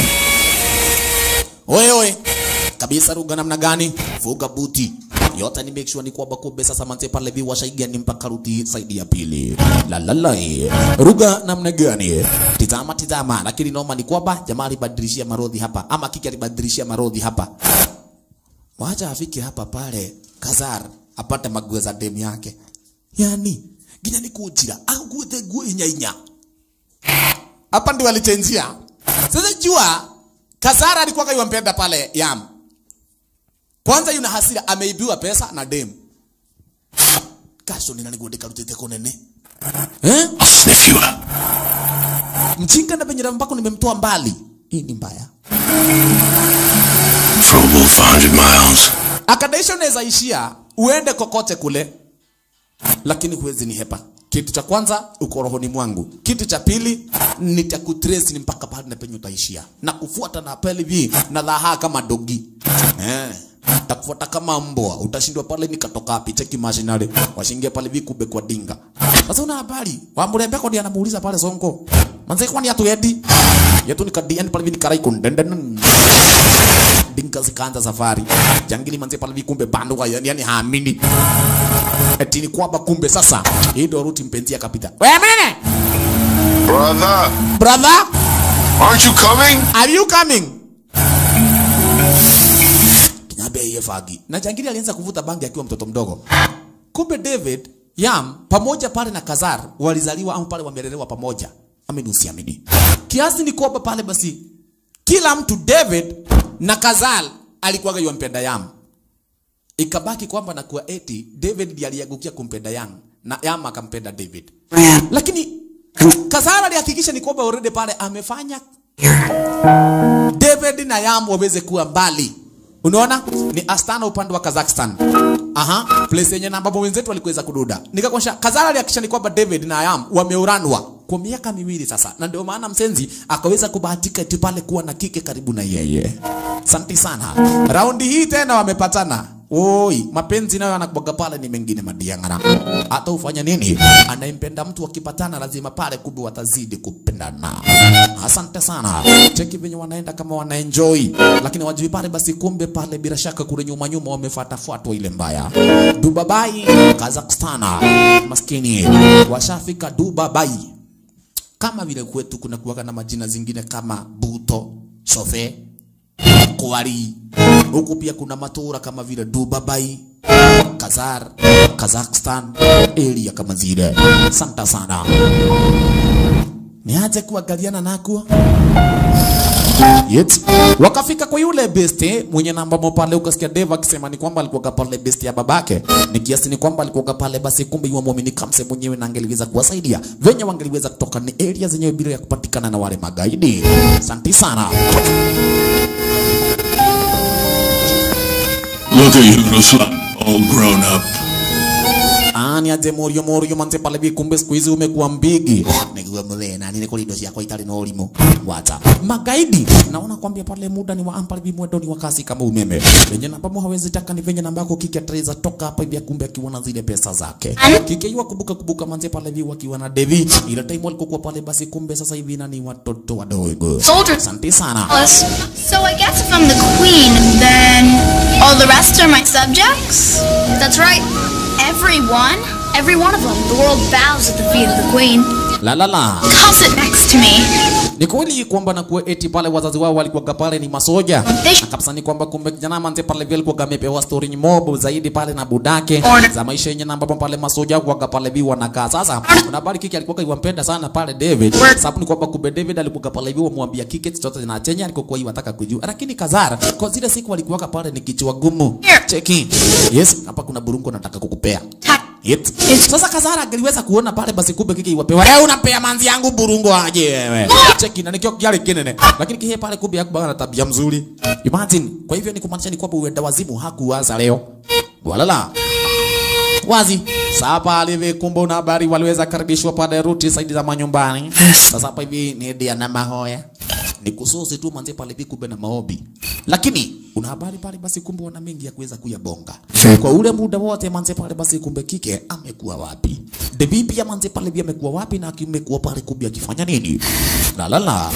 Oye oye. Kabisa ruga namna gani? Fuga buti. Yote ni make sure ni kwamba kumbe sasa manze pale hivi washaigia ni mpaka ruti saidi ya pili. La la la. Ruga namna gani? Tizama tizama, lakini noma ni kwamba jamaa alibadilishia marodhi hapa ama kiki alibadilishia marodhi hapa. Wacha afike hapa pale Kazar apate maguo za demu yake. Yani, ginya ni kujira aguete guo inya inya. Hapa ndio alichenjia. Sasa jua Kazara alikuwa kaiwampenda pale Yam. Kwanza yuna hasira ameibiwa pesa na demu. Kasho nina nigode rutete konene. Eh? I'll sniff you out. Mjinga na benyera mpaka nimemtoa mbali. Hii ni mbaya. For a wolf a hundred miles. Akadaisha unaweza ishia uende kokote kule, lakini huwezi ni hepa. Kitu cha kwanza uko rohoni mwangu, kitu cha pili nitakutrace ni mpaka pale na penye utaishia, na kufuata na pale hivi na dhaha kama dogi eh takufuata kama mbwa, utashindwa pale nikatoka wapi? Cheki mashinari washingia pale hivi kube kwa dinga. Sasa una habari wa mrembe kwa ndiye anamuuliza pale Sonko, manze kwani atu edi yetu nikadiani pale hivi nikarai kundenden dinka zikaanza safari jangili manze pale hivi kumbe bando kwa yani, yani haamini eti ni kwamba kumbe sasa hii ndio ruti mpenzi akapita. Wewe mene Brother, brother, aren't you coming? are you coming? Kinyabe yeye fagi. Na jangili alianza kuvuta bangi akiwa mtoto mdogo. Kumbe David Yam pamoja pale na Kazar walizaliwa au pale wamelelewa pamoja. Amini usiamini. Kiasi ni kwamba pale basi kila mtu David na Kazal alikuwa yumpenda Yam. Ikabaki kwamba na kuwa eti David ndiye aliangukia kumpenda Yam na Yam akampenda David. Ran Lakini Kazal alihakikisha ni kwamba already pale amefanya here. David na Yam waweze kuwa mbali. Unaona? Ni Astana upande wa Kazakhstan. Aha, place yenye na ambapo wenzetu walikuweza kududa. Nikakwasha Kazara alihakikisha ni kwamba David na Yam wameuranwa kwa miaka miwili sasa. Na ndio maana msenzi akaweza kubahatika eti pale kuwa na kike karibu na yeye. Asante sana. Raundi hii tena wamepatana. Oi, mapenzi nayo anakubaga pale ni mengine madiangara. Hata ufanya nini? Anayempenda mtu wakipatana lazima pale kumbe watazidi kupendana. Asante sana. Cheki venye wanaenda kama wanaenjoy. Lakini wajui pale basi kumbe pale bila shaka kule nyuma nyuma wamefuata fuatwa ile mbaya. Dubai, Kazakhstan. Maskini washafika Dubai. Kama vile kwetu kuna kuwaga na majina zingine kama Buto, Sofe, Kuwari. Huku pia kuna matura kama vile Dubai, Kazar, Kazakhstan, area kama zile. Santa sana. niaje kuangaliana nakuo Yet. Wakafika kwa yule beste mwenye namba mo pale, ukasikia Dave akisema ni kwamba alikuwa pale beste ya babake, ni kiasi ni kwamba alikuwa pale, basi kumbe yule muamini kamse mwenyewe na angeliweza kuwasaidia venye wangeliweza kutoka ni area zenyewe bila ya kupatikana na wale magaidi. Asante sana. Look at you, little slut, all grown up. Ani aje morio morio manze pale bi kumbe siku hizi umekuwa mbigi. Nikuwa mlena nini kuli dosi yako itali no ulimo. Wacha. Magaidi. Naona kwambia pale muda ni wa ampali bi mwendo ni wa kasi kama umeme. Venye namba mo hawezi taka ni venye namba yako kiki atreza toka hapa hivi kumbe akiwa na zile pesa zake. Kiki yua kubuka kubuka manze pale bi wakiwa na Devi. Ile time walikokuwa pale basi kumbe sasa hivi nani watoto wadogo. Soldiers. Asante sana. Alice. So I guess if I'm the queen, then all the rest are my subjects? That's right. Everyone. Every one of them. The world bows at the feet of the queen. La la la. Come sit next to me. Ni kweli kwamba na kuwa eti pale wazazi wao walikuwa pale ni masoja. They Na kabisa ni kwamba kumbe kijana manze pale vile alikuwa amepewa story ni mob zaidi pale na budake Order. za maisha yenye namba pale masoja kwa pale bi wanakaa. Sasa kuna habari kiki alikuwa iwampenda sana pale David. Sababu ni kwamba kumbe David alikuwa pale bi wamwambia kiki chochote na chenye alikuwa iwataka kujua. Lakini Kazara kwa zile siku walikuwa pale ni kichwa gumu. Here. Cheki. Yes, hapa kuna burungo nataka kukupea. Ta- Yet. Sasa Kazara angeliweza kuona pale basi kumbe kiki iwapewa. Leo unapea manzi yangu burungo aje wewe. Cheki na nikio kiale kinene. Lakini kile pale kumbe hakuwa na tabia mzuri. Imagine. Kwa hivyo ni kumaanisha ni kwamba uenda wazimu hakuwaza leo. Walala. Wazi. Sasa pale hivi kumbe una habari waliweza karibishwa pale ruti saidi za manyumbani. Sasa hapa hivi ni dia na mahoya. Ni kusosi tu manze pale hivi kumbe na maobi. Lakini una habari pale basi kumbe wana mengi ya kuweza kuyabonga. Kwa ule muda wote manze pale basi kumbe kike amekuwa wapi? Debi pia manze pale hivi amekuwa wapi na akimekuwa pale kumbe akifanya nini? La la la.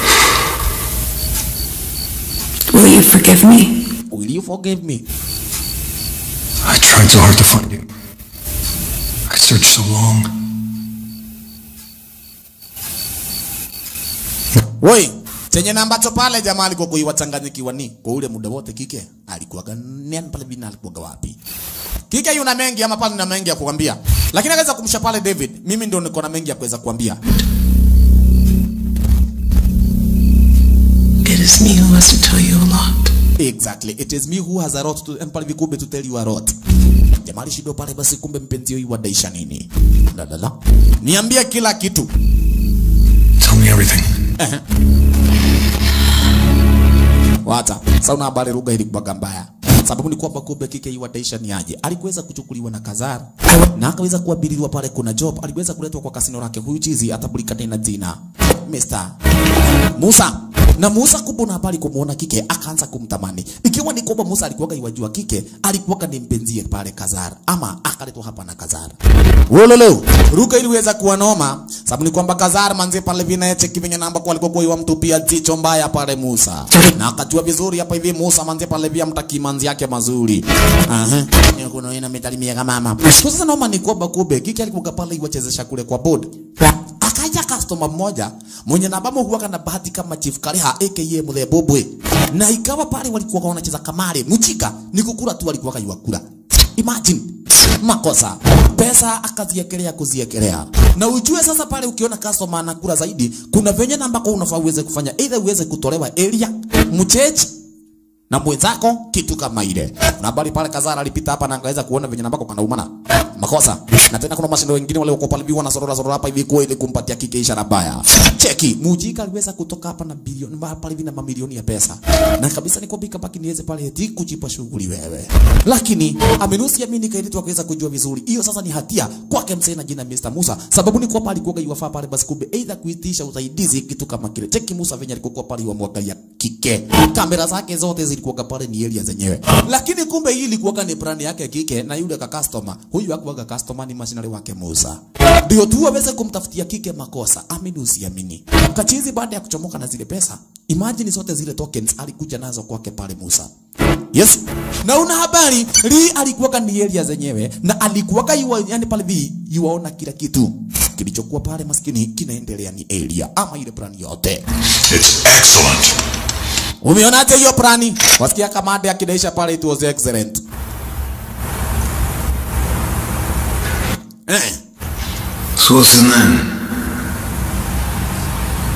Will you forgive me? Will you forgive me? I tried so hard to find you. I searched so long. Woi, chenye na ambacho pale jamaa alikuwa kuiwachanganyikiwa ni kwa ule muda wote kike alikuwa nani pale bina alikuwa wapi? Kike yuna mengi ama pale na mengi ya kuambia. Lakini akaweza kumsha pale David, mimi ndio niko na mengi ya kuweza kuambia. It is me who has to tell you a lot. Exactly. It is me who has a lot to and pale vikumbe to tell you a lot. Jamaa alishindo pale basi kumbe mpenzi yeye wadaisha nini? La la la. Niambie kila kitu. Tell me everything. Wata. Sasa una habari lugha ilikuwa mbaya. Sababu ni kwamba kumbe kike hii wataisha ni aje. Alikuweza kuchukuliwa na Kazara na akaweza kuabiriwa pale kuna job. Aliweza kuletwa kwa kasino lake huyu chizi atambulika tena jina Mr. Musa. Na Musa kumbe na habari kumuona kike akaanza kumtamani. Ikiwa ni kwamba Musa alikuwa iwajua kike, alikuwa ni mpenzie pale Kazara ama akaletwa hapa na Kazara. Wololo, ruka iliweza kuwa noma. Sababu ni kwamba Kazara manzi pale vina cheki venye namba kwa alikuwa kwa mtupia jicho mbaya pale Musa. Na akajua vizuri hapa hivi Musa manzi pale vya mtaki manzi yake mazuri. Aha. Ni kuna ina metalimia kama mama. Sasa noma ni kwamba kube kike alikuwa pale iwachezesha kule kwa board. Akaja customer mmoja mwenye namba huwa na bahati kama Chief Kaleha aka Muthebobwe. Na ikawa pale walikuwa wanacheza kamari. Mchika ni kukula tu walikuwa kayuakula. Imagine makosa pesa akaziekelea kuziekelea na ujue sasa pale ukiona customer anakula zaidi kuna venye na ambako unafaa uweze kufanya either uweze kutolewa area mchechi na mwenzako kitu kama ile. Na habari pale Kazara alipita hapa na angaweza kuona venye nambako kanaumana makosa. Na tena kuna mashindo wengine wale wako pale biwa na sorora sorora hapa hivi kwa ili kumpatia kike ishara baya. Cheki, Mujika aliweza kutoka hapa na bilioni pale hivi na mamilioni ya pesa. Na kabisa niko bika baki niweze pale eti kujipa shughuli wewe. Lakini amenusia mimi nikaitwa kuweza kujua vizuri. Hiyo sasa ni hatia kwake msee na jina Mr. Musa. Sababu ni kwa pale alikuwa yuwafaa pale basi kumbe either kuitisha usaidizi kitu kama kile. Cheki Musa venye alikuwa pale yuamwangalia kike. Kamera zake zote zilikuwa pale ni area zenyewe. Lakini kumbe hii ilikuwa ni brand yake kike na yule ka customer. Huyu hakuwa customer ni machinery wake Musa. Ndio tu aweze kumtafutia kike makosa. Amini usiamini. Kachizi baada ya kuchomoka na zile pesa. Imagine zote zile tokens alikuja nazo kwake pale Musa. Yes. Na una habari, Lee alikuwa ni area zenyewe na alikuwa yua, yani pale vi yuaona kila kitu. Kilichokuwa pale maskini kinaendelea ni area ama ile plan yote. It's excellent. Umeonaje hiyo plani? Wasikia kamanda akidaisha pale it was excellent. Eh. So what's his name?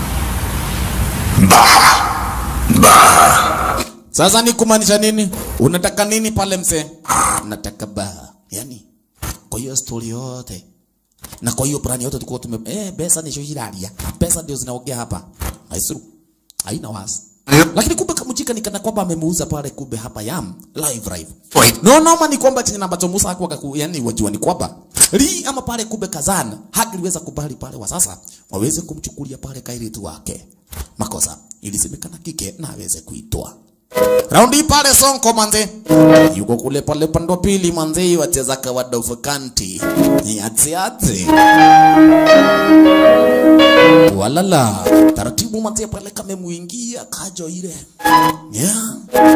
Bah! Bah! Sasa ni kumaanisha nini? Unataka nini pale mzee? Nataka baa. Yani kwa hiyo story yote na kwa hiyo plani yote tulikuwa tume eh, pesa ni shohiraria. Pesa ndio zinaongea hapa. Haisuru. Haina wasi. Lakini kumbe kamujika nikana kwamba amemuuza pale kumbe hapa yam live live. Wait. No noma ni kwamba chenye ambacho Musa hakuwa kaku, yani wajua ni kwamba li ama pale kumbe kazana hangeliweza kubali pale wa sasa waweze kumchukulia pale kairitu wake. Makosa ilisemekana kike na aweze kuitoa. Raundi pale Sonko manze. Yuko kule pale pande wa pili manze wacheza kawaida ufukanti. Ni ati ati. Walala. Taratibu manze pale kamemuingia kajo ile. Yeah.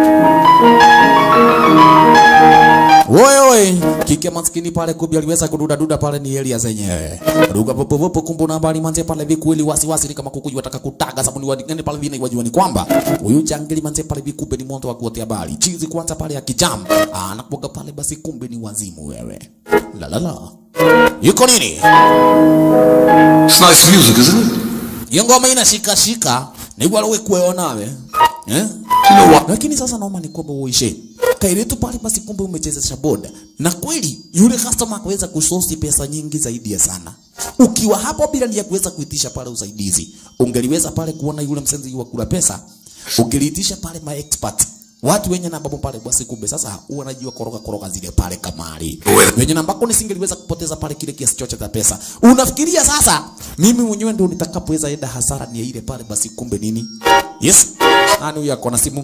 Oye oye, kike maskini pale kubi aliweza kududa duda pale ni Elia zenyewe. Ruga popo popo kumbu na habari manze pale vikueli wasi wasi kama kuku wataka kutaga sabuni wa ngani pale vina wajua ni kwamba huyu jangili manze pale vikumbe ni moto wa kuotea habari. Chizi kwanza pale ya kijam. Ah, anapoga pale basi kumbe ni wazimu wewe. La la la. Yuko nini? It's nice music, isn't it? Hiyo ngoma inashika shika. Ni wale wewe kueonawe. Eh? You know what? Lakini sasa naomba ni kwamba uishe. Kairetu pale basi kumbe umechezesha boda. Na kweli yule customer akaweza kusosi pesa nyingi zaidi ya sana. Ukiwa hapo bila ya kuweza kuitisha pale usaidizi, ungeliweza pale kuona yule msenzi wa kula pesa, ungeliitisha pale ma expert watu wenye namba pale basi kumbe sasa wanajua koroga koroga zile pale kamari wenye namba ko nisingeliweza kupoteza pale kile kiasi chochote cha pesa unafikiria sasa mimi mwenyewe ndio nitakapoweza enda hasara ni ile pale basi kumbe nini yes nani huyu ako na simu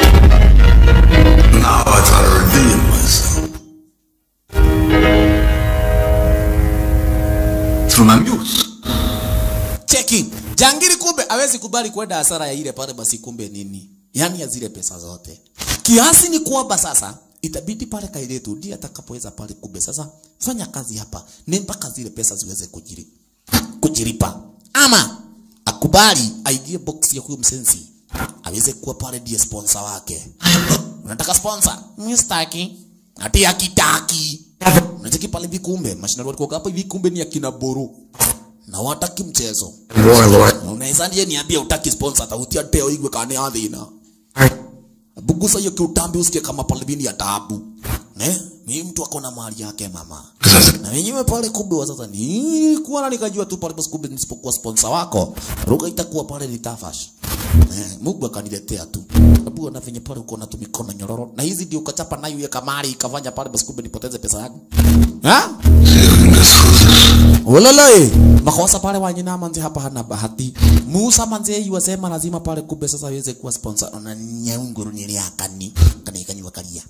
Now I try to reveal myself. Through my muse. cheki jangiri kumbe awezi kubali kwenda hasara ya ile pale basi kumbe nini yani ya zile pesa zote kiasi ni kwamba sasa itabidi pale kailetu ndiye atakapoweza pale kumbe sasa fanya kazi hapa ni mpaka zile pesa ziweze kujiri kujiripa ama akubali aingie box ya huyo msensi aweze kuwa pale ndiye sponsor wake unataka sponsor mstaki ati akitaki unataki pale vikumbe mashindano walikuwa hapa vikumbe ni akina boru na wataki mchezo Roy, Roy. unaweza ndiye niambie utaki sponsor atautia teo igwe kane athina bugusa hiyo kiutambi usikie kama pale bini ya taabu ne ni mtu ako na mali yake mama na wenyewe pale kumbe wa sasa ni kuona nikajua tu pale basi kumbe nisipokuwa sponsor wako ruga itakuwa pale ni tafash eh, Mungu akaniletea tu sababu na venye pale uko na tu mikono nyororo na hizi ndio ukachapa nayo ya kamari ikafanya pale basi kumbe nipoteze pesa yangu ha See if I can guess who this Uloloi. Makosa pale wanyina manzi hapa hana bahati. Musa manzi yuwasema lazima pale kumbe sasa aweze kuwa sponsor na nyaunguru nili akani. Kana ikanywa kalia.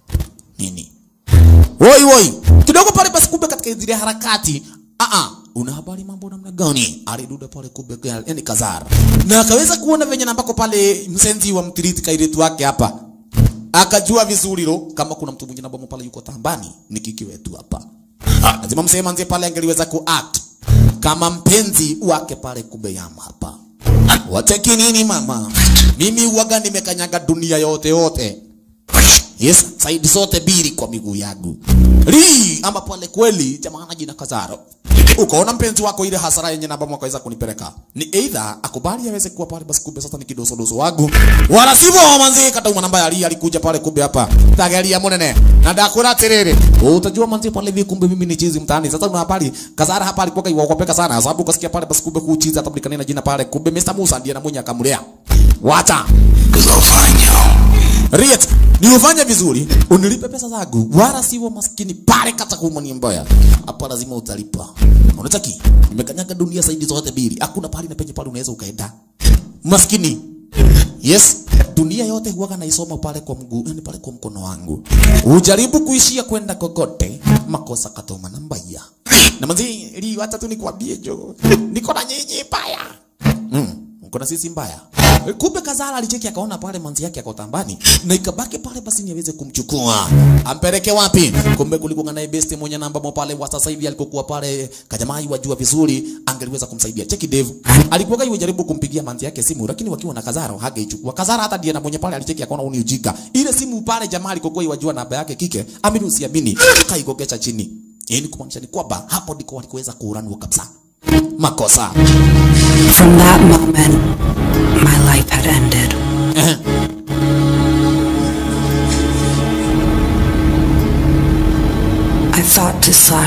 Nini? Woi woi. Kidogo pale basi kumbe katika zile harakati. Ah ah. Una habari mambo namna gani? Aliduda pale kumbe yani kazara. Na akaweza kuona venye nambako pale msenzi wa mtiriti kairetu wake hapa. Akajua vizuri ro kama kuna mtu mwingine ambaye pale yuko tambani ni kiki wetu hapa. Lazima msema nzie pale angeliweza kuact kama mpenzi wake pale kumbe yam hapa. Wateki nini mama? Mimi uwaga nimekanyaga dunia yote yote. Yes, saidi zote bili kwa miguu yangu. Li ama pale kweli jamaa jina Kazaro. Ukaona mpenzi wako ile hasara yenye namba mwaka weza kunipeleka. Ni either akubali aweze kuwa pale basi kumbe sasa ni kidoso doso wangu. Wala sivyo manzi kata uma namba ya Ali alikuja pale kumbe hapa. Tagalia monene. Na dakura terere. Utajua manzi pale hivi kumbe mimi ni chizi mtaani. Sasa una habari Kazara hapa alikuwa kaiwakopeka sana sababu ukasikia pale basi kumbe kuchizi atabulikana na jina pale kumbe Mr. Musa ndiye na mwenye akamlea. Wacha. Because I'll find you. Riet, ni ufanye vizuri, unilipe pesa zangu, wala siwe maskini pale kata kumani mbaya. Hapa lazima utalipa. Unataki? Nimekanyaga dunia saidi zote mbili. Hakuna pale na penye pale unaweza ukaenda. Maskini. Yes, dunia yote huwaga naisoma pale kwa mguu, yani pale kwa mkono wangu. Ujaribu kuishia kwenda kokote, makosa katoma na mbaya. Na manzi, li wacha tu nikwambie jo. Niko na nyinyi mbaya. Mm, uko na sisi mbaya. Kumbe Kazara alicheki akaona pale manzi yake ako tambani na ikabaki pale basi ni aweze kumchukua. Ampeleke wapi? Kumbe kulikuwa naye best mwenye namba mo pale wa sasa hivi alikokuwa pale kajamai wajua vizuri angeliweza kumsaidia. Cheki Dave. Alikuwa kai jaribu kumpigia manzi yake simu lakini wakiwa na Kazara hageichukua. Kazara hata ndiye na mwenye pale alicheki akaona uni ujika. Ile simu pale jamaa alikokuwa wajua namba yake kike. Amini usiamini. Kaigogesha chini. Yaani kumaanisha ni kwamba hapo ndiko walikuweza kuuranua kabisa. Makosa. From that moment, my life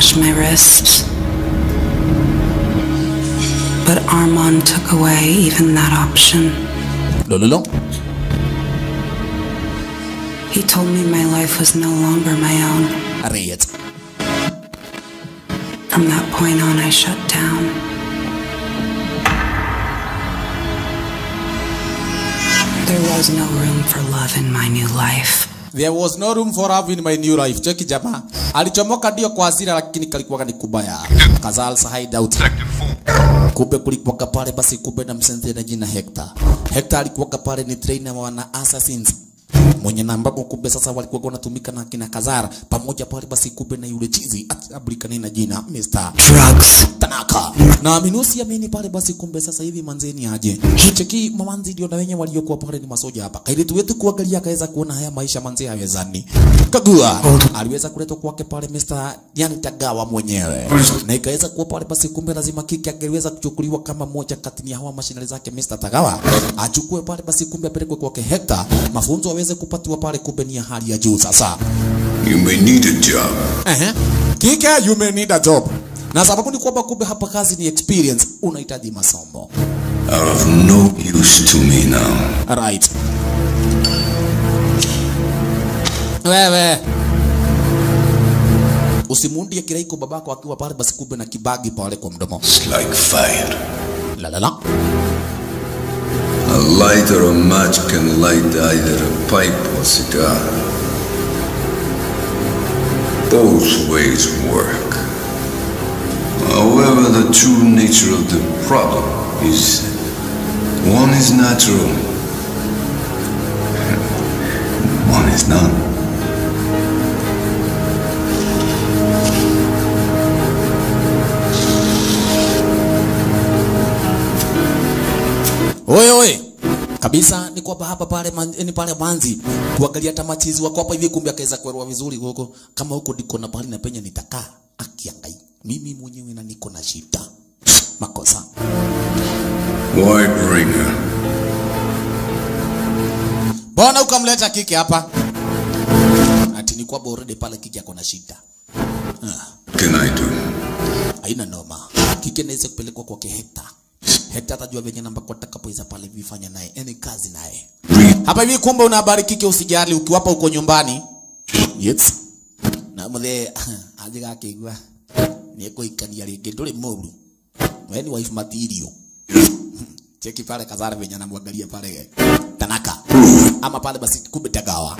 crush my wrist. But Armand took away even that option. lololo He told me my life was no longer my own. Riet. From that point on, I shut down. There was no room for love in my new life. There was no room for love in my new life. Cheki jamaa. Alichomoka ndio kwa hasira lakini kalikuwa ni kubaya. Kazal sahide out. Kumbe kulikuwa pale basi kumbe na msenzi na jina Hector. Hector alikuwa pale ni trainer wa wana assassins. Mwenye na ambapo kumbe sasa walikuwa wanatumika na kina Kazara pamoja pale basi kumbe na yule chizi atablikana na jina Mr. Drugs. Tanaka. Na minusi amini pale basi kumbe sasa hivi manzeni aje. Cheki mamanzi ndio na wenye waliokuwa pale ni masoja hapa. Kaili tu wetu kuangalia akaweza kuona haya maisha manzi hawezani. Kagua aliweza kuletwa kwake pale Mr. yani Tagawa mwenyewe. Na ikaweza kuwa pale basi kumbe lazima kiki angeweza kuchukuliwa kama moja kati ya hawa mashinani zake Mr. Tagawa. Achukue pale basi kumbe apelekwe kwake Hector. Mafunzo aweze kupatiwa pale kumbe ni ya hali ya juu sasa. You may need a job. Ehe. Kike, you may need a job. Na sababu ni kwamba kumbe hapa kazi ni experience, unahitaji masomo. Are of no use to me now. Right. Wewe usimundie kiraiko babako akiwa pale basi kumbe na kibagi pale kwa mdomo. It's like fire. La la la. A light or a match can light either a pipe or cigar. Both ways work. However, the true nature of the problem is one is natural, one is not. Oye oye. Kabisa ni kwamba hapa pale man, ni pale manzi kuangalia tamatizi wako hapa hivi kumbe akaweza kuelewa vizuri huko kama huko ndiko na pale na penye nitakaa akiangai. Mimi mwenyewe na niko na shida. Makosa. Why bring her? Mbona ukamleta kike hapa? Ati ni kwamba already pale kike ako na shida. What can I do? Haina noma. Kike naweza kupelekwa kwake Hector. Hector atajua venye namba kwa atakapoweza pale vifanya naye, yani kazi naye. Hapa hivi kumbe una habari kike, usijali ukiwapa uko nyumbani. Yes. Na muthe aje akigwa. Ni kuikania ringi nduri muru. Wewe ni wife material. Cheki pale Kazara venye anamwangalia pale Tanaka. Ama pale basi kumbe Tagawa.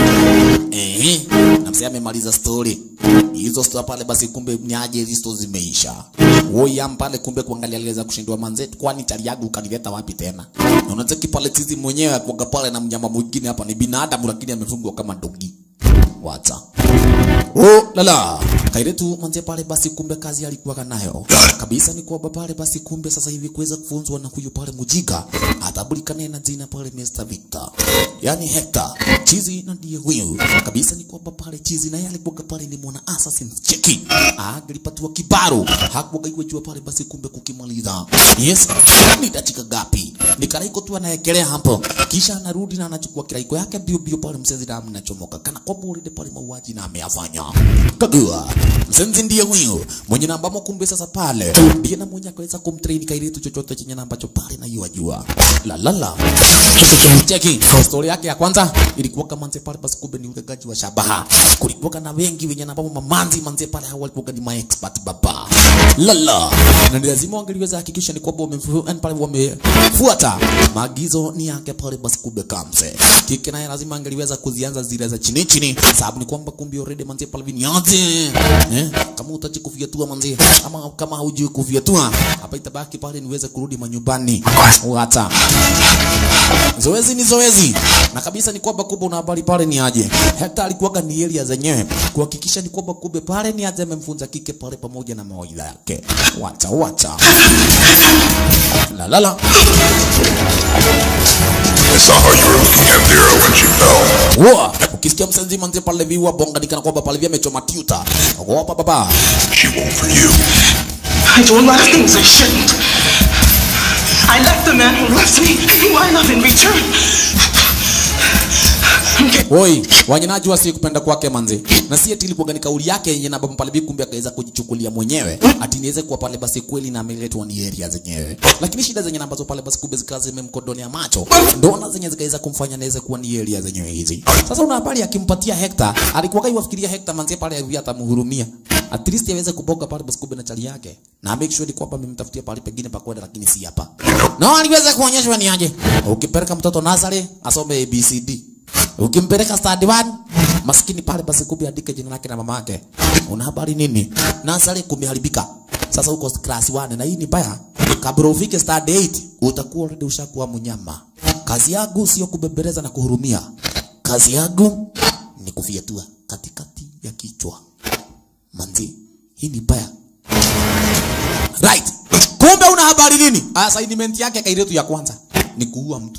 Eh, na msee amemaliza story. Hizo story pale basi kumbe nyaje hizo story zimeisha. Woyam pale kumbe kuangalia aliweza kushindwa manzetu kwani taliagu ukanileta wapi tena? Na unacheki pale tizi mwenyewe akuaga pale na mnyama mwingine hapa ni binadamu lakini amefungwa kama dogi. Wacha. Oh, lala. Kairetu manze pale basi kumbe kazi alikuwa nayo. Kabisa ni kwamba pale basi kumbe sasa hivi kuweza kufunzwa na huyu pale Mujiga atabulikana na jina pale Mr. Victor. Yaani Hector. Chizi na ndiye huyu. Kabisa ni kwamba pale Chizi naye alikuwa pale ni mwana assassin cheki. Angelipatiwa kibaro. Hakuwa iwe jua pale basi kumbe kukimaliza. Yes. Ni dakika gapi? Ni karaiko tu anaekelea hapo. Kisha anarudi na anachukua kiraiko yake bio bio pale msenzi damu inachomoka. Kana kwamba ulinde pale mauaji na ameyafanya. Kagua. Msenzi ndiye huyo. Mwenye namba kumbe sasa pale. Ndiye na mwenye akaweza kumtrain kairetu chochote chenye namba ambacho pale na yua jua. La la la. Cheki. Story yake ya kwanza ilikuwa kama manze pale basi kumbe ni ulegaji wa shabaha. Kulikuwa na wengi wenye namba mamanzi manze pale hao walikuwa ni my expert baba. La la. Na ni lazima wangeliweza hakikisha ni kwamba wamefuata pale wamefuata maagizo ni yake pale basi kumbe kamse. Kike naye lazima angeliweza kuzianza zile za chini chini sababu ni kwamba kumbe already manze pale vinyaje. Eh? Kama utachi kufyatua manze ama kama hujui kufyatua hapa itabaki pale niweze kurudi manyumbani. Hata Zoezi ni zoezi. Na kabisa ni kwamba kumbe una habari pale ni aje. Hector alikuwa ni area zenyewe kuhakikisha ni kwamba kumbe pale ni aje amemfunza kike pale pamoja na mawaidha yake. Wacha wacha. La la la. I saw how you were looking at Vera when she fell. Wa, ukisikia msenzi manze pale viwa bonga nikana kwamba pale vya amechoma tuta. Ogopa baba. She won't for you. I do a lot of things I shouldn't. I left the man who loves me, who I love in return. I'm getting Oi, wanyinajua si kupenda kwake manzi. Na si eti ilikuwa ni kauli yake yenye na baba pale bi kumbe akaweza kujichukulia mwenyewe. Ati niweze kuwa pale basi kweli na ameletwa ni area zenyewe. Lakini shida zenye ambazo pale basi kumbe zikawa zimemkodonea macho. Ndona zenye zikaweza kumfanya naweze kuwa ni area zenyewe hizi. Sasa una habari akimpatia Hector, alikuwa kai wafikiria Hector manzi pale hivi atamhurumia. At least aweze kuboga pale basi kumbe na chali yake. Na make sure kwamba amemtafutia pale pengine pa kwenda lakini si hapa. Na aliweza kuonyeshwa ni aje. Ukipeleka mtoto Nazare asome ABCD. Ukimpeleka study one maskini pale basi kumbe andike jina lake na mama yake. Una habari nini? Nazare kumeharibika. Sasa uko class 1 na hii ni baya. Kabla ufike study 8 utakuwa already ushakuwa mnyama. Kazi yangu sio kubembeleza na kuhurumia. Kazi yangu ni kufyatua katikati ya kichwa. Manzi, hii ni baya. Right. Kumbe una habari nini? Assignment yake kairetu ya kwanza ni kuua mtu.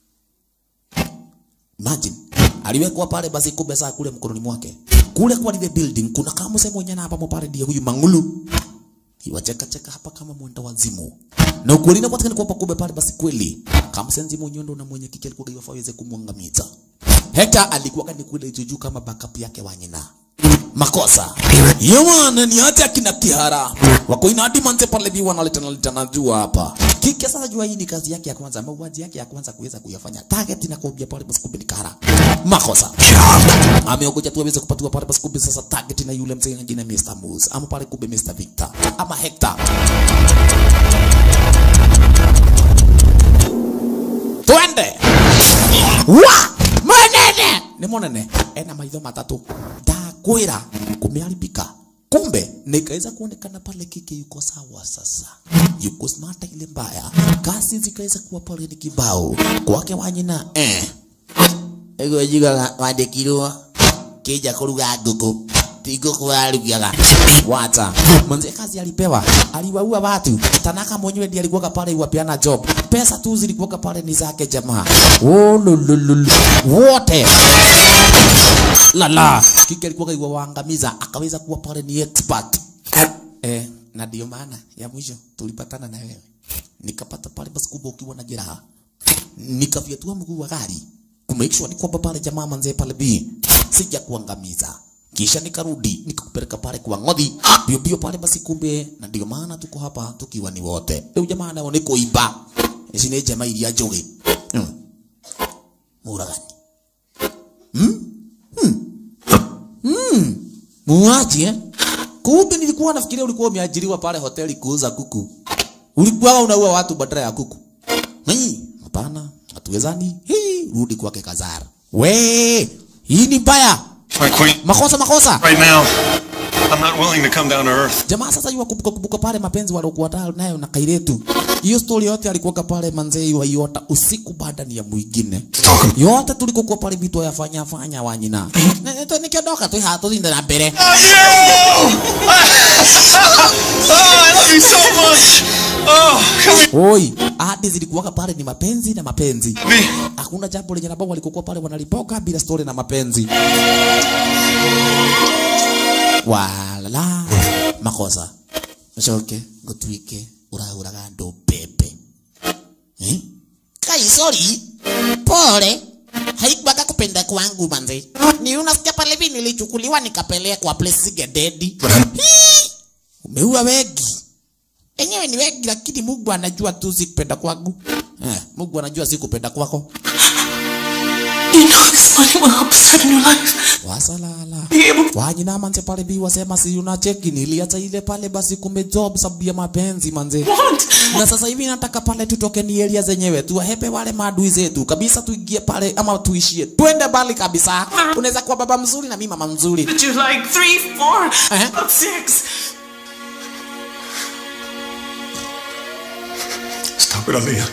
Imagine aliwekwa pale basi kumbe saa kule mkononi mwake. Kule kwa lile building kuna kama msemo mwenye hapa pale ndiye huyu Mangulu. Iwacheka cheka hapa kama mwenda wazimu. Na ukweli na patikana kwa kumbe pale basi kweli. Kama senzi mwenyondo na mwenye kike alikuwa gaiwa aweze kumwangamiza. Hector alikuwa kani kule juju kama backup yake wanyina. Makosa. Yamana ni hata kina kihara. Wako inadi manze pale bi wanaleta naleta na jua hapa. Kike sasa jua hii ni kazi yake ya kwanza, mauaji yake ya kwanza kuweza kuyafanya. Target na kuambia pale basi kumbe ni kihara. Makosa. Ameogoja tu aweze kupatiwa pale basi kumbe sasa target na yule mzee jina Mr. Moose. Ama pale kumbe Mr. Victor. Ama Hector. Twende. Wa! Manene! Ni monene. Ena maitho matatu. Ndakwira kumeharibika. Kumbe nikaweza kuonekana pale kike yuko sawa sasa, yuko smart ile mbaya, kasi zikaweza kuwa pale ni kibao kwake wanyina eh ego jiga wandikirwo kija kuruga nguku ti nguku arugaga wata mwanze kazi alipewa aliwaua watu tanaka mwenyewe ndiye alikuwa pale iwapeana job pesa tu zilikuwa pale ni zake jamaa oh lululu wote lala kike alikuwa iwa waangamiza akaweza kuwa pale ni expert eh na ndio maana ya mwisho tulipatana na wewe nikapata pale basi kubwa ukiwa na jeraha nikafyatua mguu wa gari kumake sure ni kwamba pale jamaa manzee pale B sija kuangamiza kisha nikarudi nikakupeleka pale kwa ng'odhi bio bio pale basi kumbe na ndio maana tuko hapa tukiwa ni wote leo jamaa nao ni kuiba ici nĩ njama iria njũgĩ hmm. mũragani hmm? hmm. hmm. muaji eh? kumbe nilikuwa nafikiria ulikuwa umeajiriwa pale hoteli kuuza kuku ulikuwa unaua watu badala ya kuku Hii, hapana hatuwezani hii rudi kwake kazara we hii ni mbaya My queen, makosa makosa right now, I'm not willing to come down to earth. jamaa sasa yuwa kumbuka kumbuka pale mapenzi waliokuwa nayo nayo na kairetu hiyo story yote alikuwa pale manzee wa yota usiku baada ni ya mwingine yote tulikokuwa pale vitu yafanya fanya wanyina nito nikiondoka tu hato zinda na mbere Oh, I love you so much. Oh, come here. oi ahadi zilikuwa pale ni mapenzi na mapenzi Me. hakuna jambo lenye ambao walikokuwa pale wanalipoka bila story na mapenzi walala makosa mcoke ngũtuĩke ũrahũraga andũ mbembe eh? kai sorry pole haikuwaga kupenda kwangu manze ni unasikia pale hivi nilichukuliwa nikapelekwa place sigededi Hii! umeua wengi enyewe ni wengi lakini mungu anajua tu si kupenda kwangu eh, mungu anajua si kupenda kwako You know this money will help start a new life. wasalala Be able wanyina manze pale bi wasema si unacheki niliacha ile pale basi kumbe job sababu ya mapenzi manze want. na sasa hivi nataka pale tutoke ni area zenyewe tuwahepe wale maadui zetu kabisa tuingie pale ama tuishie twende mbali kabisa unaweza kuwa baba mzuri na mimi mama mzuri Did you like three, four, Uh-huh. about six? Stop it, Aaliyah.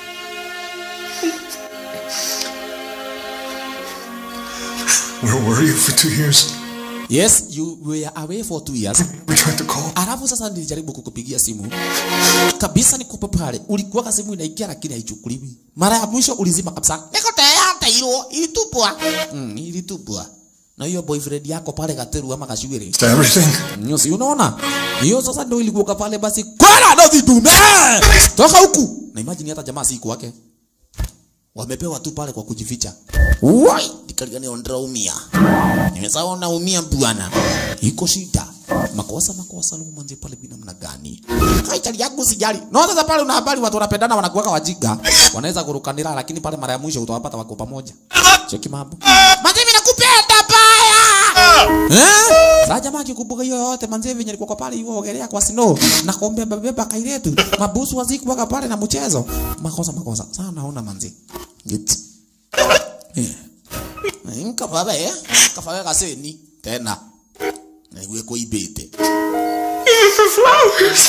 Where were you for two years? yes you were away for two years We tried to call. alafu sasa nilijaribu kukupigia simu kabisa nikupe pale ulikuwa ka simu inaingia lakini haichukuliwi mara ya mwisho ulizima kabisa niko tayari hilo ilitupwa mm, ilitupwa na hiyo boyfriend yako pale gateru ama kashuiri To everything. Nyo si unaona? Hiyo sasa ndio ilikuwa pale basi. Kwala ndo vidume. Toka huku. Na imagine hata jamaa si wake. wamepewa tu pale kwa kujificha. Wai, nikaligani ondraumia. Nimesahau naumia bwana. Iko shida. Makosa makosa lumu manzi pale bina mna gani? Haitali yangu sijali. No sasa pale una habari watu wanapendana wanakuweka wajiga. Wanaweza kurukanira lakini pale mara ya mwisho utawapata wako pamoja. Cheki mambo. Manzi mimi nakupenda baya. Eh? Sasa jamaa akikumbuka hiyo yote manzi venye alikuwa kwa pale hiyo ogelea kwa snow na kuombea baba kailetu. Mabusu wazikuwa pale na mchezo. Makosa makosa. Sasa naona manzi. Git. Eh. Nkapa be, kafa kaseni tena. Naiwe kuibete. For flowers.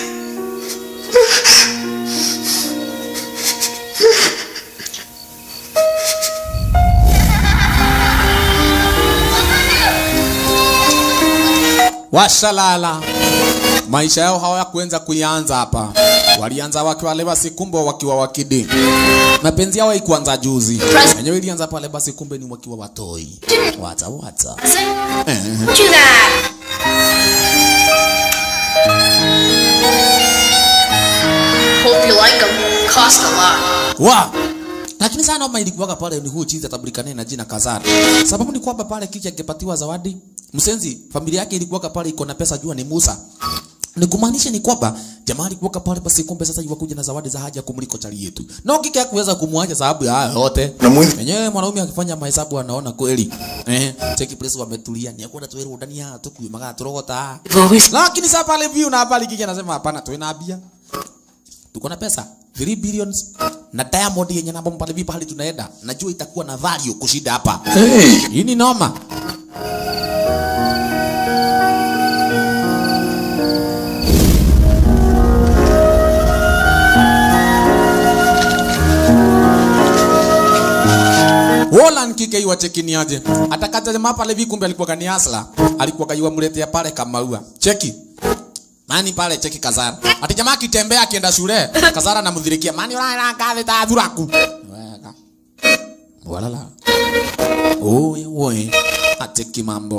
Washalala. Maisha yao hawakuanza kuianza hapa. Walianza wakiwa lebasi kumbe wakiwa wakidi. Mapenzi yao haikuanza juzi. Wenyewe ilianza pale basi kumbe ni wakiwa watoi. Wata wata. Eh. Do that. Hope you like them. Cost a lot. Wa. Lakini sana noma ilikuwaga pale ni huu chizi atabulikane na jina Kazara. Sababu ni kwamba pale kiki angepatiwa zawadi, msenzi familia yake ilikuwaga pale iko na pesa jua ni Musa. Ni kumaanisha ni kwamba jamaa alikuwa pale basi kumbe sasa yuwakuja na zawadi za haja kumliko chali yetu. Na kike hakuweza kumwacha sababu ya haya yote. Wenyewe mwanaume akifanya mahesabu anaona kweli. Eh, cheki place wametulia ni akwenda tuweru ndani ya tuku maga turogota. Lakini sasa pale view na habari kike anasema hapana tuwe bia. Tuko na pesa 3 billions na Diamond yenye namba pale vipi hali tunaenda. Najua itakuwa na value kushinda hapa. Hey. Hii ni noma. Wolan kike iwa chekini aje. Atakata jamaa pale hivi kumbe alikuwa kani asla. Alikuwa kaiwa mletea pale kama ua. Cheki. Mani pale cheki Kazara. Ati jamaa akitembea akienda shule, Kazara anamdhirikia. Mani ulala kazi ta dhuraku. Weka. Walala. Oye oye. Ateki mambo.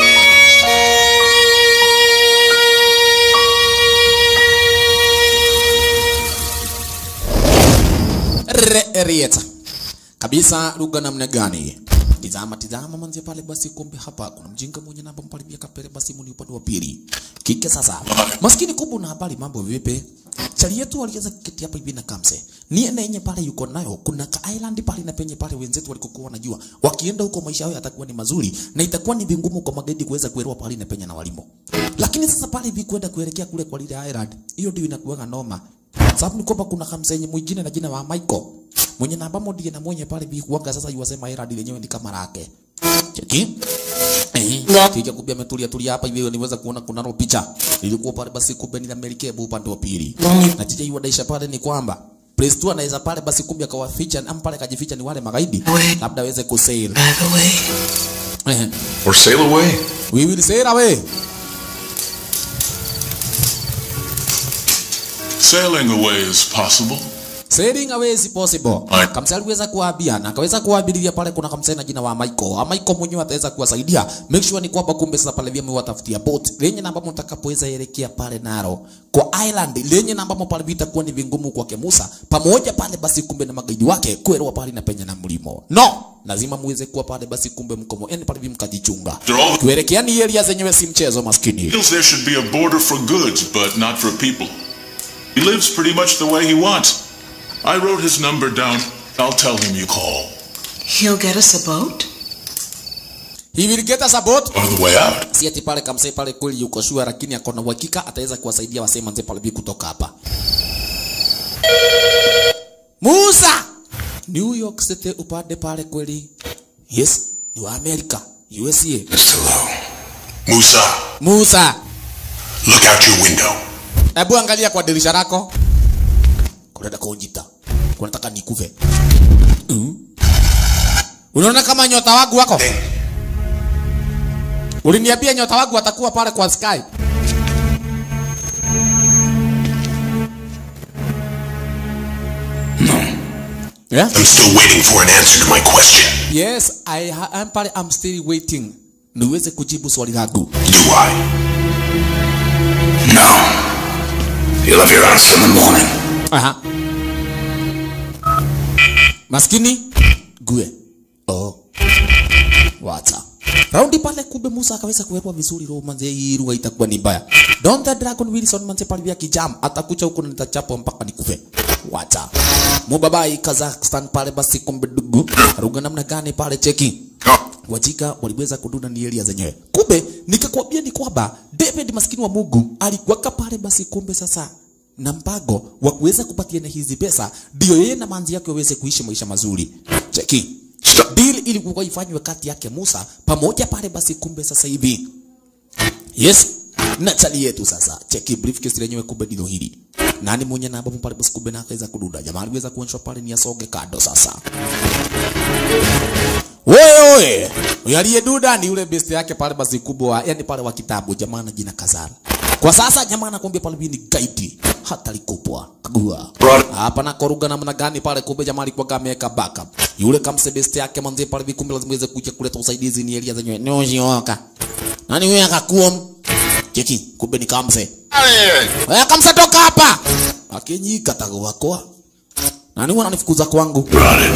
Re- Rieta kabisa lugha namna gani? Tizama tizama manzi pale basi, kumbe hapa kuna mjinga mwenye namba mpalibia kapele basi muni upande wa pili. Kike sasa. Maskini kubwa na habari mambo vipi? Chali yetu waliweza kuketi hapa hivi na kamse. Ni na yenye pale yuko nayo kuna ka island pale na penye pale wenzetu walikokuwa wanajua. Wakienda huko maisha yao yatakuwa ni mazuri na itakuwa ni vingumu kwa magaidi kuweza kuelewa pale na penye na walimo. Lakini sasa pale hivi kwenda kuelekea kule kwa lile island, hiyo ndio inakuwa noma. Sababu ni kwamba kuna kamsenye mwingine na jina la Michael mwenye namba modie na mwenye pale bi kuanga sasa yuwasema Herald lenyewe ni kama lake. Cheki. Eh, kija kubia ametulia tulia hapa hivi niweza kuona kuna no picha. Ilikuwa pale basi kumbe ni Amerika bu upande wa pili. Na tija yuwadaisha pale ni kwamba Place tu anaweza pale basi kumbe akawaficha ama pale kajificha ni wale magaidi. Labda aweze kusail. By the way, Eh. Or sail away. We will sail away. Sailing away is possible. Sailing away is possible. Aye. Kamsa aliweza kuwaambia na akaweza kuwaabilia pale kuna kamsa na jina wa Michael. Ha, Michael mwenyewe ataweza kuwasaidia. Make sure ni kwamba kumbe sasa pale vyema watafutia boat lenye namba mtakapoweza elekea pale naro kwa island lenye namba pale vitakuwa ni vingumu kwake Musa pamoja pale basi kumbe na magaidi wake kuelewa pale na penye na mlimo. No, lazima muweze kuwa pale basi kumbe mkomo. Yani pale vimkajichunga. After all, Kuelekea ni area zenyewe si mchezo maskini. feels there should be a border for goods, but not for people. He lives pretty much the way he wants. I wrote his number down. I'll tell him you call. he'll get us a boat? He will get us a boat. On the way out. si ati pale kamsee pale kweli yuko shua, lakini ako na uhakika ataweza kuwasaidia wasee manze pale bi kutoka hapa. Musa, New York City upande pale kweli, yes, ni wa Amerika, USA. Mr. Lowe. Musa, Musa, look out your window. hebu angalia kwa dirisha lako, kunaenda kunjita, kunataka nikufe. Mm. Unaona kama nyota wangu wako? Uliniambia nyota wangu watakuwa pale kwa sky. Yeah? I'm still waiting for an answer to my question. Yes, I ha- I'm pale I'm still waiting. Niweze kujibu swali langu. Do I? No. You'll have your answer in the morning. Aha. maskini gue oh wacha raundi pale kumbe Musa akaweza kuwekwa vizuri roho manze hii lugha itakuwa ni mbaya Don the Dragon Wilson manze pale vya kijam atakucha huko na nitachapa mpaka nikufe wacha mubabai Kazakhstan pale basi kumbe dugu ruga namna gani pale cheki wajika waliweza kuduna ni area zenyewe kumbe nikakwambia ni kwamba David maskini wa Mungu alikuwaka pale basi kumbe sasa na mpango wa kuweza kupatiana hizi pesa ndio yeye na manzi yake waweze kuishi maisha mazuri cheki deal ilikuwa ifanywe kati yake Musa pamoja pale basi kumbe sasa hivi yes na chali yetu sasa cheki briefcase lenyewe kumbe ndilo hili nani mwenye na ambapo pale basi kumbe na akaweza kududa jamaa aliweza kuonyeshwa pale ni asoge kado sasa Oye oye, huyu aliyeduda ni yule best yake pale basi kubwa, yani pale wa kitabu jamaa na jina Kazara. Kwa sasa jamaa anakuambia pale ni guide hata likupwa kagua hapa na koruga namna gani pale, kumbe jamaa alikuwa ameweka backup yule kamse best yake manzi pale vikumbe lazima iweze kuja kuleta usaidizi ni elia zenyewe nioshioka nani wewe akakuom cheki, kumbe ni kamse wewe kamse, toka hapa akenyika tago wako nani wananifukuza kwangu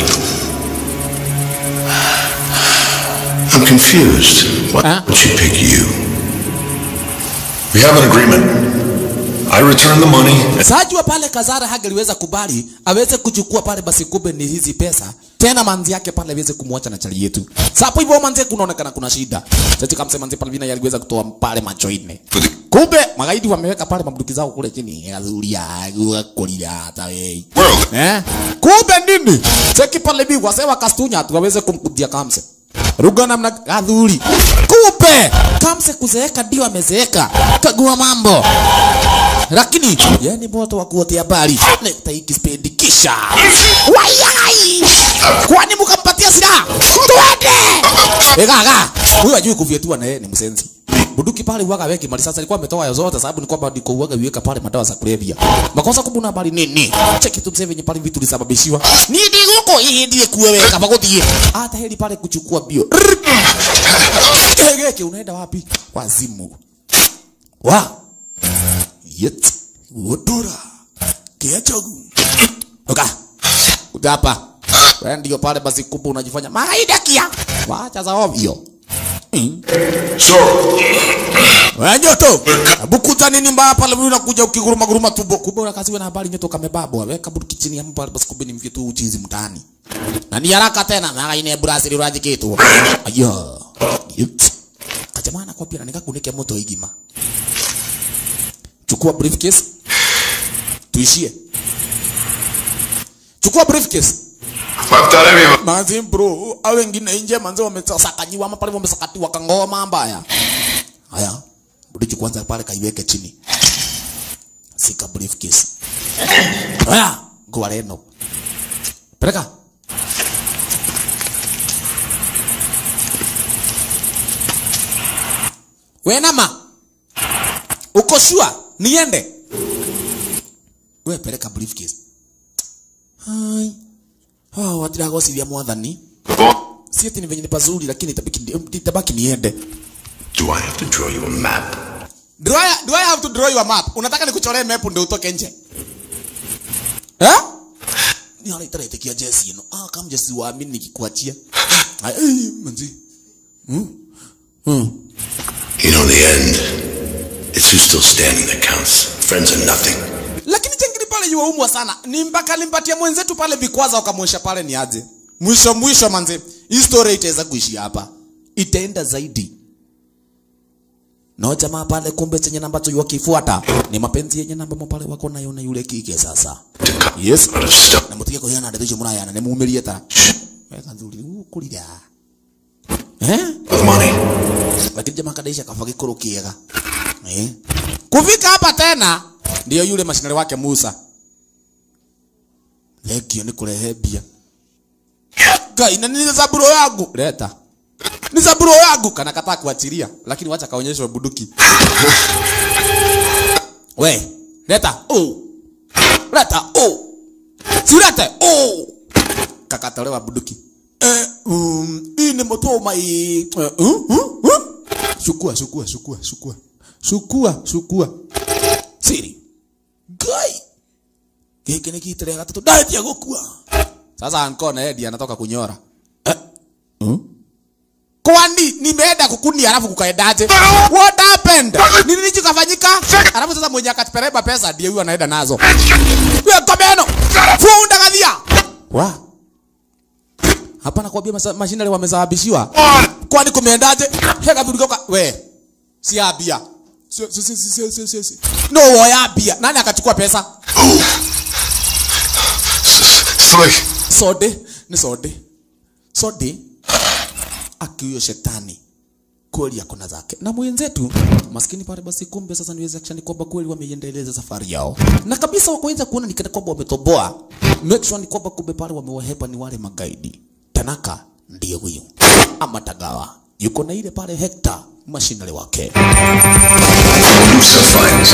I'm confused. Why would she pick you? We have an agreement. I return the money. Sajua pale Kazara hangeliweza kubali aweze kuchukua pale basi kumbe ni hizi pesa tena manzi yake pale aweze kumwacha na chali yetu. Sapo hivyo manzi kunaonekana kuna shida. Sasa kama manzi pale vina yaliweza kutoa pale macho nne. Kumbe magaidi wameweka pale mabunduki zao kule chini. Azuria, kulia hata wewe. Eh? Kumbe nini? Cheki pale bi wasewa kastunya tu waweze kumkudia kamse. Ruga namna gadhuri. Kumbe kamse kuzeeka ndio amezeeka. Kagua mambo lakini yani moto wa kuotea habari nekta hiki spendi kisha wayai kwani mkampatia silaha twende egaga huyo ajui kufyetua na yeye ni msenzi buduki pale uwaga weki mali sasa alikuwa ametoa ya zote sababu ni kwamba ndiko uwaga viweka pale madawa za kulevya makosa kubuna habari nini cheki tu mseve pale vitu lisababishiwa ni ndiguko hii ndiye kuweka pagotie hata heli pale kuchukua bio gege unaenda wapi wazimu wa yet wotura kiachogu oka kuja hapa wewe ndio pale basi kumbe unajifanya maidakia wacha za ovyo So, wewe nyoto bukuta nini mbaya pale wewe unakuja ukiguruma guruma tumbo kumbe unakaziwa na habari nyoto kamebabwa weka buduki chini ya pale basi kumbe ni mfyetu uchizi mtaani na ni haraka tena mara ine Brazil uraji kitu ayo yet kajamana kwa pia nikakunike moto igima chukua briefcase tuishie chukua briefcase manzi bro au wengine nje manzi wamesakanyiwa ama pale wamesakatiwa kangoma mbaya haya budichi kwanza pale kaiweke chini sika briefcase haya goa reno peleka wenama uko sure niende we peleka briefcase hai hao watiragocithia mwathani si ati ni venye ni pazuri lakini itabaki itabaki niende Do I have to draw you a map? do I, do I have to draw you a map unataka nikuchoree map ndio utoke nje eh ni hala itaretikia jesi ino ah kama jesi waamini nikikuachia Ai, ai, manzi hmm hmm You know, in the end, it's who's still standing that counts. Friends are nothing. lakini chengini pale yuwaumwa sana ni mpaka limpatia mwenzetu pale vikwaza ukamwesha pale ni aje mwisho mwisho manze hii story itaweza kuishi hapa itaenda zaidi no jamaa pale kumbe chenye namba tu wakifuata ni mapenzi yenye namba mo pale wako nayo na yule kike sasa yes na mutige ko yana ndeto murayana ne mumirie ta weka nzuri ukulira eh With money. lakini jamaa kadaisha kafa kikuru kiega eh kufika hapa tena ndio yule mashinari wake Musa legio ni kurehe bia Gai, na ni zaburo yangu leta ni zaburo yangu kana kataa kuachilia lakini wacha kaonyeshwe buduki we leta oh leta oh si lete oh kakatolewa buduki eh um hii ni motoma hii eh, uh, uh, uh. shukua shukua shukua shukua shukua shukua siri gai gĩkĩ nĩ gitĩre gatatũ ndanjia gũkua Sasa anko na Eddie anatoka kunyora. Eh? Hmm? Kwani nimeenda kukuni alafu kukaendaje? What happened? Ni nini kikafanyika? Alafu sasa mwenye akatupereba pesa ndiye huyo anaenda nazo. Wewe komeno. Funda kadhia. Wa. Hapa nakwambia masa- mashinari wamesababishiwa. Kwani kumeendaje? Heka tulikoka we. Si abia. Si si si si si si. si. No woya abia. Nani akachukua pesa? Slick. Sode, ni sode. Sode akiyo shetani kweli ako na zake na mwenzetu maskini pale basi kumbe sasa niweze akishani kwamba kweli wameiendeleza safari yao na kabisa wakaweza kuona ni kana kwamba wametoboa make sure ni kwamba kumbe pale wamewahepa ni wale magaidi tanaka ndiye huyo ama tagawa yuko na ile pale hekta mashinale wake Musa finds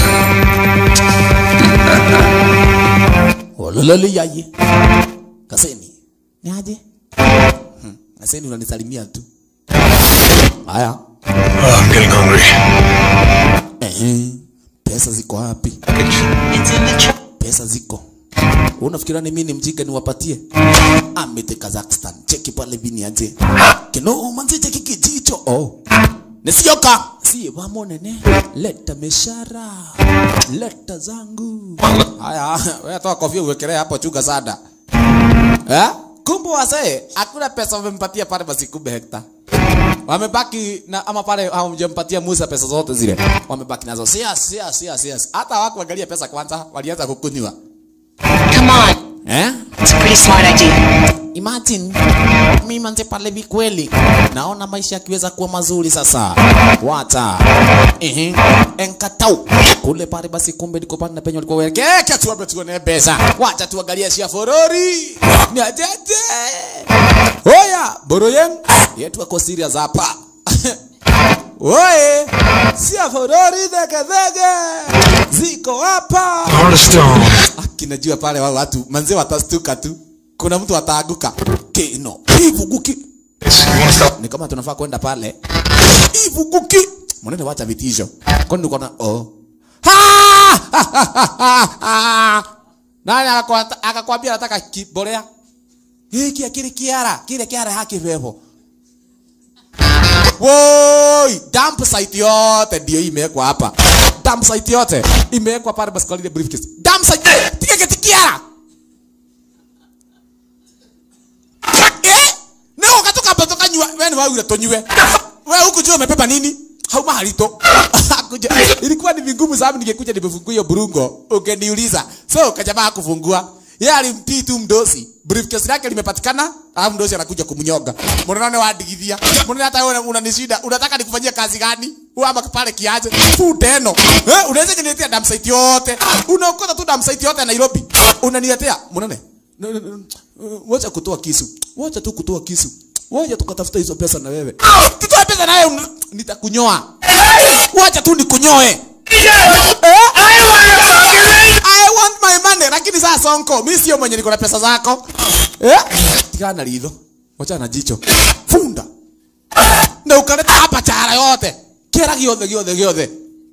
olololi yaye kaseni ni aje hmm. kaseni unanisalimia tu haya Oh, I'm getting hungry. Ehe, pesa ziko wapi? It's in the truck. Pesa ziko. Unafikira ni mimi ni mjinga niwapatie? Amete Kazakhstan. Cheki pale vini aje. Kino manzi cheki kijicho. Oh. Nisioka. Si wamo nene. Leta meshara. Leta zangu. Haya, wewe toa kofia uwekelee hapo chuga sada. Eh? Kumbe wase, hakuna pesa wamempatia pale basi kumbe hekta. Wamebaki na ama pale hawamjampatia Musa pesa zote zile. Wamebaki nazo. Sias, sias, sias, sias. Hata hawakuangalia pesa kwanza, walianza kukunywa. Come on. Eh? It's a pretty smart idea. Imagine mimi manze pale vi kweli naona maisha yakiweza kuwa mazuri sasa. Wacha. Ehe. Enkatau. Kule pale basi kumbe niko pale na penye walikuwa weke. Eka tu hapo tuone pesa. Wacha tuangalie shia forori. Ni ajeje. Oya, boroyen. Yetu ako serious hapa. Oye, sia forori dhege dhege. Ziko hapa. Heart of stone. Kinajua pale wao watu manze watastuka tu. Kuna mtu ataaguka. Kino. Ivuguki. Yes, you wanna stop? Ni kama tunafaa kwenda pale. Ivuguki. Mwanene wacha vitisho. Kwani uko na oh. Ha! Nani akakwata- akakwambia nataka kibolea? Hiki akili kiara, kile kiara haki vevo. Woi, dump site yote ndio imewekwa hapa. Dump site yote imewekwa pale basi kwa ile briefcase. Dump site tika kiti kiara. Eh? Na ukatoka hapo toka nyua, wewe ni wewe tonywe. Wewe huku jua umebeba nini? Hauma halito. Kuja. Ilikuwa ni vigumu sababu ningekuja nimefungua hiyo burungo. Ungeniuliza. So kajamaa kufungua. Yeye alimtii tu mdosi. Briefcase lake limepatikana, alafu mdosi anakuja kumnyoga. Mbona nani wadigithia? Mbona hata wewe unanishinda? Unataka nikufanyie kazi gani? Wewe ama pale kiaje? Futeno. Eh, unaweza kuniletea dam site yote. Unaokota tu dam site yote ya Nairobi. Unaniletea. Mbona No, no, no. Uh, Wacha kutoa kisu. Wacha tu kutoa kisu. Wacha tukatafuta hizo pesa na wewe. Tutoe pesa naye un- nitakunyoa. Wacha tu nikunyoe. Eh? I want my money. Lakini sasa Sonko, mimi sio mwenye niko na pesa zako. Eh? Tikana lidho. Wacha na jicho. Funda. Na ukaleta hapa chara yote. Kera giothe giothe giothe.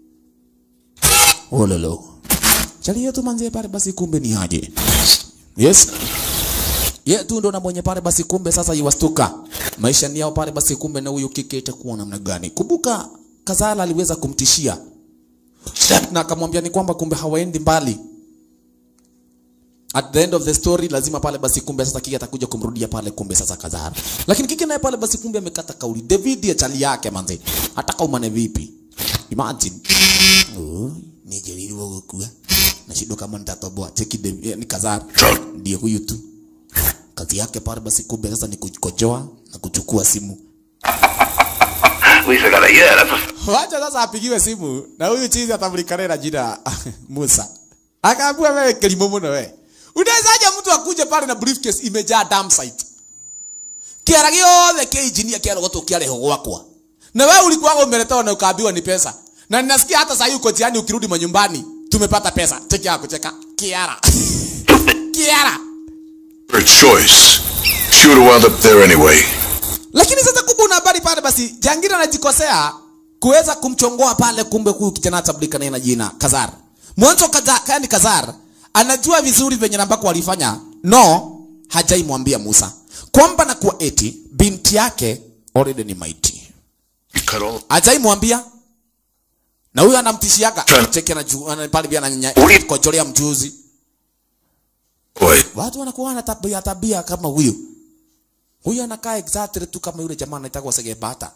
Ololo. Chali yetu manzie pale basi kumbe ni aje. Yes. Ye tu ndo na mwenye pale basi kumbe sasa iwastuka. Maisha ni yao pale basi kumbe na huyu kike itakuwa namna gani? Kumbuka Kazala aliweza kumtishia na akamwambia ni kwamba kumbe hawaendi mbali. At the end of the story lazima pale basi kumbe sasa kike atakuja kumrudia pale kumbe sasa Kazara. Lakini kike naye pale basi kumbe amekata kauli. David ya chali yake manzi. Ataka umane vipi? Imagine. Oh, nijerirwo gukua. Nashindwa kama nitatoboa. Cheki David eh, ni Kazara. Ndiye huyu tu. Kazi yake pale basi kumbe sasa ni kukojoa na kuchukua simu. At least I got a yeah. That's a Wacha sasa apigiwe simu na huyu chizi atamlikana na jina Musa. Akaambiwa wewe kelimo mno wewe. Unawezaje mtu akuje pale na briefcase imejaa dump site? Kiara giothe kia engineer kia rogoto kia reho gwakwa. Na wewe ulikuwa umeletewa na ukaambiwa ni pesa. Na ninasikia hata sasa uko jiani ukirudi manyumbani tumepata pesa. Cheki yako cheka. Kiara. Kiara. her choice. She would have wound up there anyway. Lakini sasa kumbe una habari pale basi Jangira anajikosea kuweza kumchongoa pale kumbe huyu kijana tabdika na jina Kazar. Mwanzo kaza yani Kazar anajua vizuri venye ambako walifanya. No, hajaimwambia Musa kwamba na kuwa eti binti yake already ni maiti. Cut all. Hajaimwambia na huyo anamtishiaga cheki anaju ana- pale pia ananyanya kojolea mjuzi. Boy, Watu wanakuwa na tabia tabia kama huyo. Huyo anakaa exactly tu kama yule jamaa anaitwa Segebata.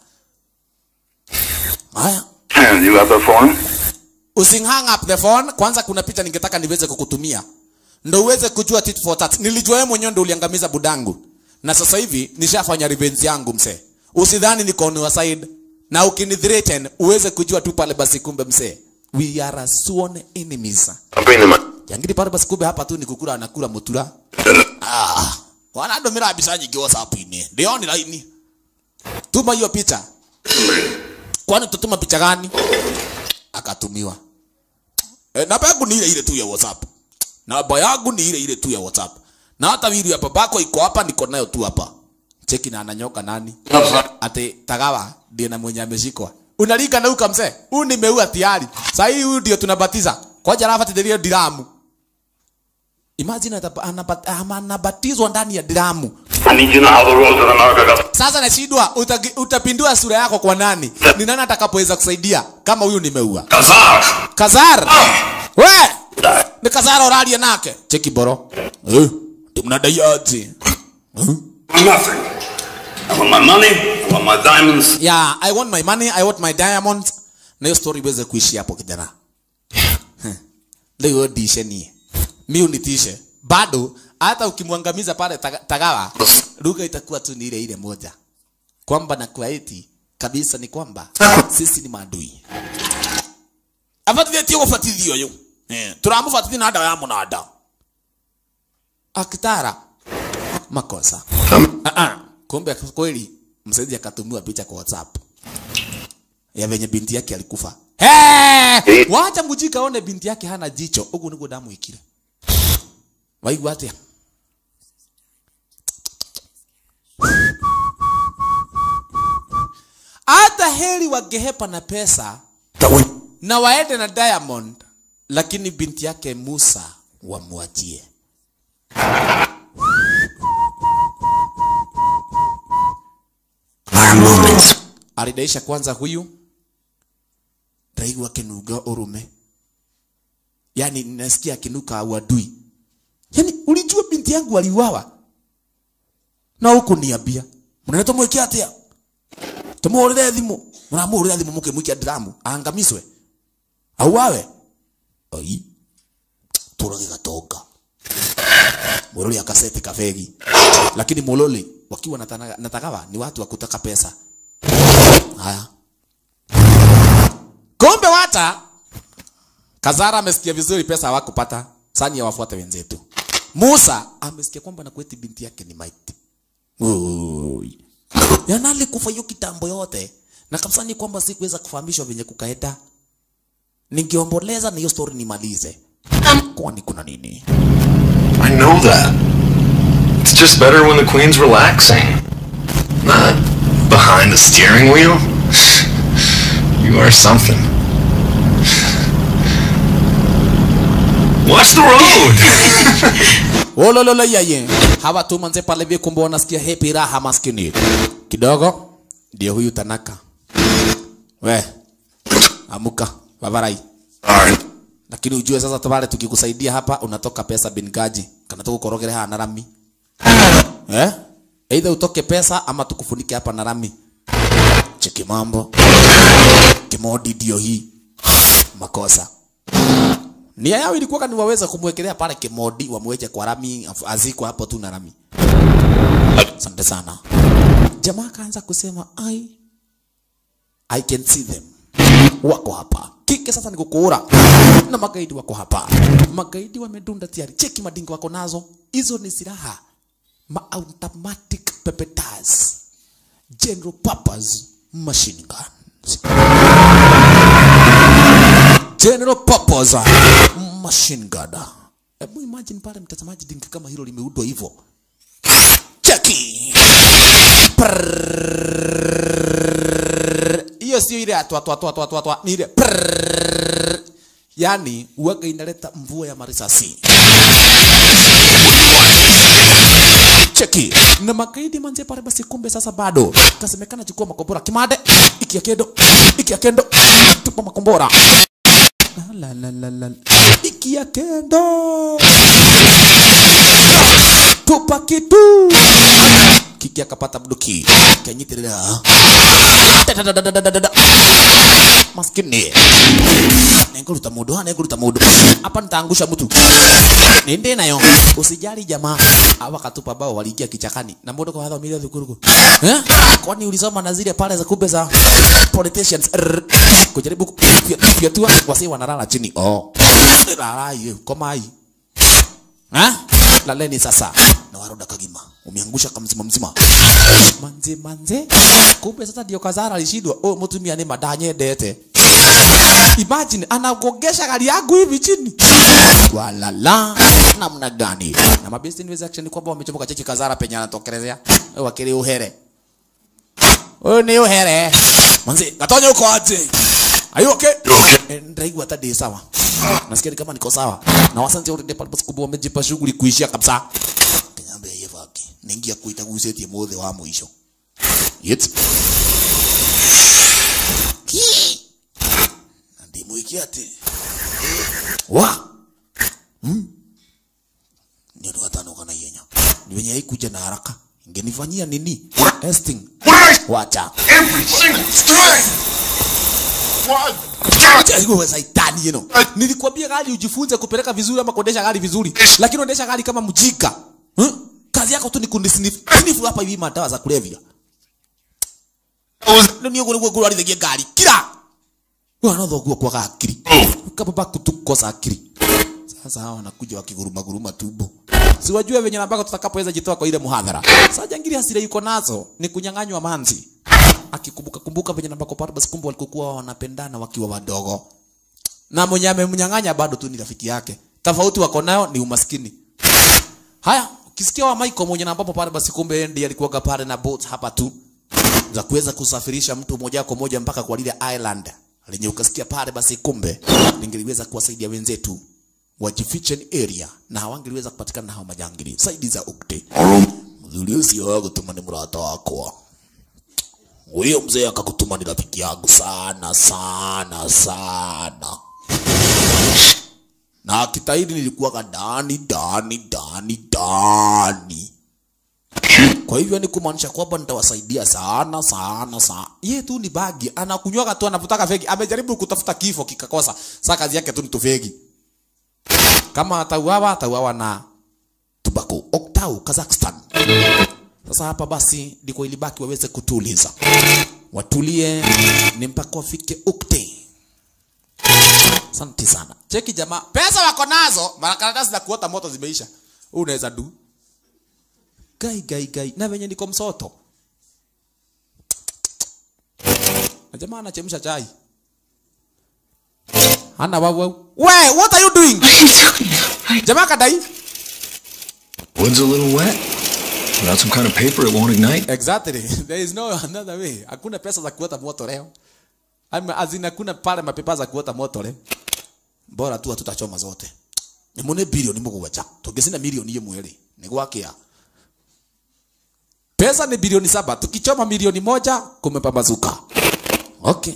Haya. You have the phone? Using hang up the phone. Kwanza kuna picha ningetaka niweze kukutumia. Ndo uweze kujua tit for tat. Nilijua wewe mwenyewe ndo uliangamiza budangu. Na sasa hivi nishafanya revenge yangu mse. Usidhani niko on your side. Na ukinithreaten uweze kujua tu pale basi kumbe mse. We are a sworn enemies. I'll bring them up. Yangiri pale basi kumbe hapa tu ni kukula anakula mutura. Ah. Wanadomira mbica nyingĩ WhatsApp-inĩ. Ndioni laini. Tuma hiyo picha. Kwani tutuma picha gani? Akatumiwa. E, namba yangu ni ile ile tu ya WhatsApp. Namba yangu ni ile ile tu ya WhatsApp. Na hata video ya babako iko hapa, niko nayo tu hapa. Cheki na ananyoka nani? Ate tagawa ndiye na mwenye ameshikwa. Unalinga na uka mzee. Huyu nimeua tayari. Sasa hii huyu ndio tunabatiza. Kwa jana hapa tidirio diramu. Imagine atapa- anabat- ama anabatizwa ndani ya diramu. I need you to know how the roads of America got. Sasa nashindwa utagi- utapindua sura yako kwa nani? Ni nani atakapoweza kusaidia kama huyu nimeua? Kazar! Kazar. We! Ni Kazar oralia nake. Cheki boro. Eh? Tumnadai aje? Nothing. I want my money, I want my diamonds. Yeah, I want my money, I want my diamonds. Na hiyo story iweze kuishi hapo kijana. Heh. Leo dishe ni. Mimi unitishe. Bado hata ukimwangamiza pale taga- Tagawa, lugha itakuwa tu ni ile ile moja. Kwamba na kwa eti kabisa ni kwamba sisi ni maadui. Afatithio gubatithio yo. Eh, turamubatithia na dawa ya munada. Akitara makosa. Ah ah. Kumbe kweli msaidizi akatumiwa picha kwa WhatsApp ya venye binti yake alikufa. Hey! Wacha mujika one binti yake hana jicho. Ugu niguo damu ikire. Waigua atia? Hata heri wangehepa na pesa na waende na Diamond, lakini binti yake Musa wamwachie. Our moments. alidaisha kwanza huyu ndaigua kinuga urume yani nasikia akinuka uadui yani ulijua binti yangu aliuawa na huku niambia mnene tumwĩke atia tumuhũrĩre thimũ mũramũhũrĩra thimũ mũkĩmũikia ndiramu aangamiswe auawe oi tũrage gatonga Muloli akaseti kafegi lakini Muloli wakiwa na tana- na tagawa ni watu wa kutaka pesa Haya. Kumbe wata Kazara amesikia vizuri pesa hawakupata. Sani ya wafuate wenzetu. Musa amesikia kwamba na kweti binti yake ni maiti. Oi. Yana alikufa hiyo kitambo yote. Na kabisa ni kwamba sikuweza kufahamishwa venye kukaenda. Ningeomboleza na hiyo story nimalize. Kwani kuna nini? I know that. It's just better when the queen's relaxing. Not behind the steering wheel. You are something. Watch the road! Olololo yaye. Hawa tu manze pale vile kumbe wanasikia happy raha maskini. Kidogo ndio huyu Tanaka. We. Amuka, bavarai. Alright. Lakini ujue sasa tabare tukikusaidia hapa unatoka pesa bingaji. Kana tukukorogere hapa na rami. Eh? Either utoke pesa ama tukufunike hapa na rami. Cheki mambo. Kimodi ndio hii. Makosa. Nia yao ilikuwa ni waweza kumwekelea pale kimodi wamweche kwa rami afu- azikwe hapo tu na rami. Asante sana. Jamaa akaanza kusema ai I can see them. Wako hapa. Kike sasa ni kukuura. Na magaidi wako hapa. Magaidi wamedunda tayari. Cheki madingo wako nazo. Hizo ni silaha. Ma automatic pepetaz. General purpose machine guns. General purpose machine gun. Hebu imagine pale mtazamaji dingi kama hilo limeudwa hivyo. Cheki. Prrrr. Hiyo sio ile atwa atwa atwa atwa atwa atwa ni ile prrrr. yani uwaga inaleta mvua ya marisasi cheki na magaidi manze pale basi kumbe sasa bado kasemekana chukua makombora kimade iki ya kendo iki ya kendo tupa makombora la la la la iki ya kendo tupa kitu kiki akapata mduki kanyitirira Dadadadadadada. maskini nenguruta mundu ha nenguruta mundu hapa nitaangusha mtu ninde nayo usijali jamaa hawa katupa bao waliingia kichakani na mundu kwa hadha milioni thukuru eh kwani ulisoma na zile pale za kumbe za politicians Rrr. kujaribu kufyatua wasi wanalala chini oh lala hiyo komai ha laleni sasa na waroda kagima umeangusha kamzima mzima manze manze kumbe sasa ndio kazara alishindwa oh mtumia ni madanye dete imagine anagogesha gari yangu hivi chini walala namna gani na mabesti niweza action kwamba wamechomoka chechi kazara penye anatokelezea Eh, wakili uhere huyu ni uhere manze gatonya uko aje Are you okay? Eh, Ndaigua hata ndi sawa. Nasikia ni kama niko sawa. Na wasante wote pale basi kubwa wamejipa shughuli kuishia kabisa. Kinyambe yeye vaki. Ningia kuita gusetie mothe wa mwisho. Yet. Ki. Na ndimwikia ati. Wa. Hmm. Ndio ndo hata nuka na yenya. Ni venye haikuja na haraka. Ingenifanyia nini? Testing. Wacha. Every single time! What? Wewe saitani you know. Nilikwambia gari ujifunze kupeleka vizuri ama kuendesha gari vizuri. Lakini unaendesha gari kama mjika. Hmm? Kazi yako tu ni kunisnifu. Snifu hapa hivi madawa za kulevya. Ndio niyo gure gure alithigia gari. Kira. Wewe anotho guo kwa akili. Kama ba kutukosa akili. Sasa hawa wanakuja wakiguruma guruma tumbo. Si wajue venye nambako tutakapoweza jitoa kwa ile muhadhara. Sasa jangiri hasira yuko nazo ni kunyang'anywa manzi akikumbuka kumbuka venye nambako pale basi kumbe walikokuwa wanapendana wakiwa wadogo na mwenye amemnyang'anya bado tu ni rafiki yake tofauti wako nayo ni umaskini haya ukisikia wa Michael mwenye na ambapo pale basi kumbe ndiye alikuwa pale na boat hapa tu za kuweza kusafirisha mtu moja kwa moja mpaka kwa lile island lenye ukasikia pale basi kumbe lingeliweza kuwasaidia wenzetu wajifiche ni area na hawangeliweza kupatikana na hao majangili saidi za ukte mzuri usio gutuma ni murata wakwa huyo mzee akakutuma ni rafiki yangu sana sana sana na kitahidi nilikuwa ndani ndani ndani ndani kwa hivyo ni kumaanisha kwamba nitawasaidia sana sana sana ye tu ni bagi anakunywaga tu anavutaka fegi amejaribu kutafuta kifo kikakosa sasa kazi yake tu ni tufegi kama atauawa atauawa na tubako oktau kazakhstan sasa hapa basi ndiko ilibaki waweze kutuliza, watulie ni mpaka wafike ukte. Asante sana. Cheki jamaa, pesa wako nazo, makaratasi za kuota moto zimeisha. Wewe unaweza du gai gai gai, na venye niko msoto na jamaa anachemsha chai hana wau we what are you doing jamaa kadai Wood's a little wet. Without some kind of paper, it won't ignite. Exactly. There is no another way. Hakuna pesa za kuota moto leo. Ama azina kuna pale mapepa za kuota moto leo. Bora tu tutachoma zote. Nimone bilioni mugwaja. Tugezina milioni imwe ri. Ni gwakia. Pesa ni bilioni saba. Tukichoma milioni moja kumepambazuka. Okay.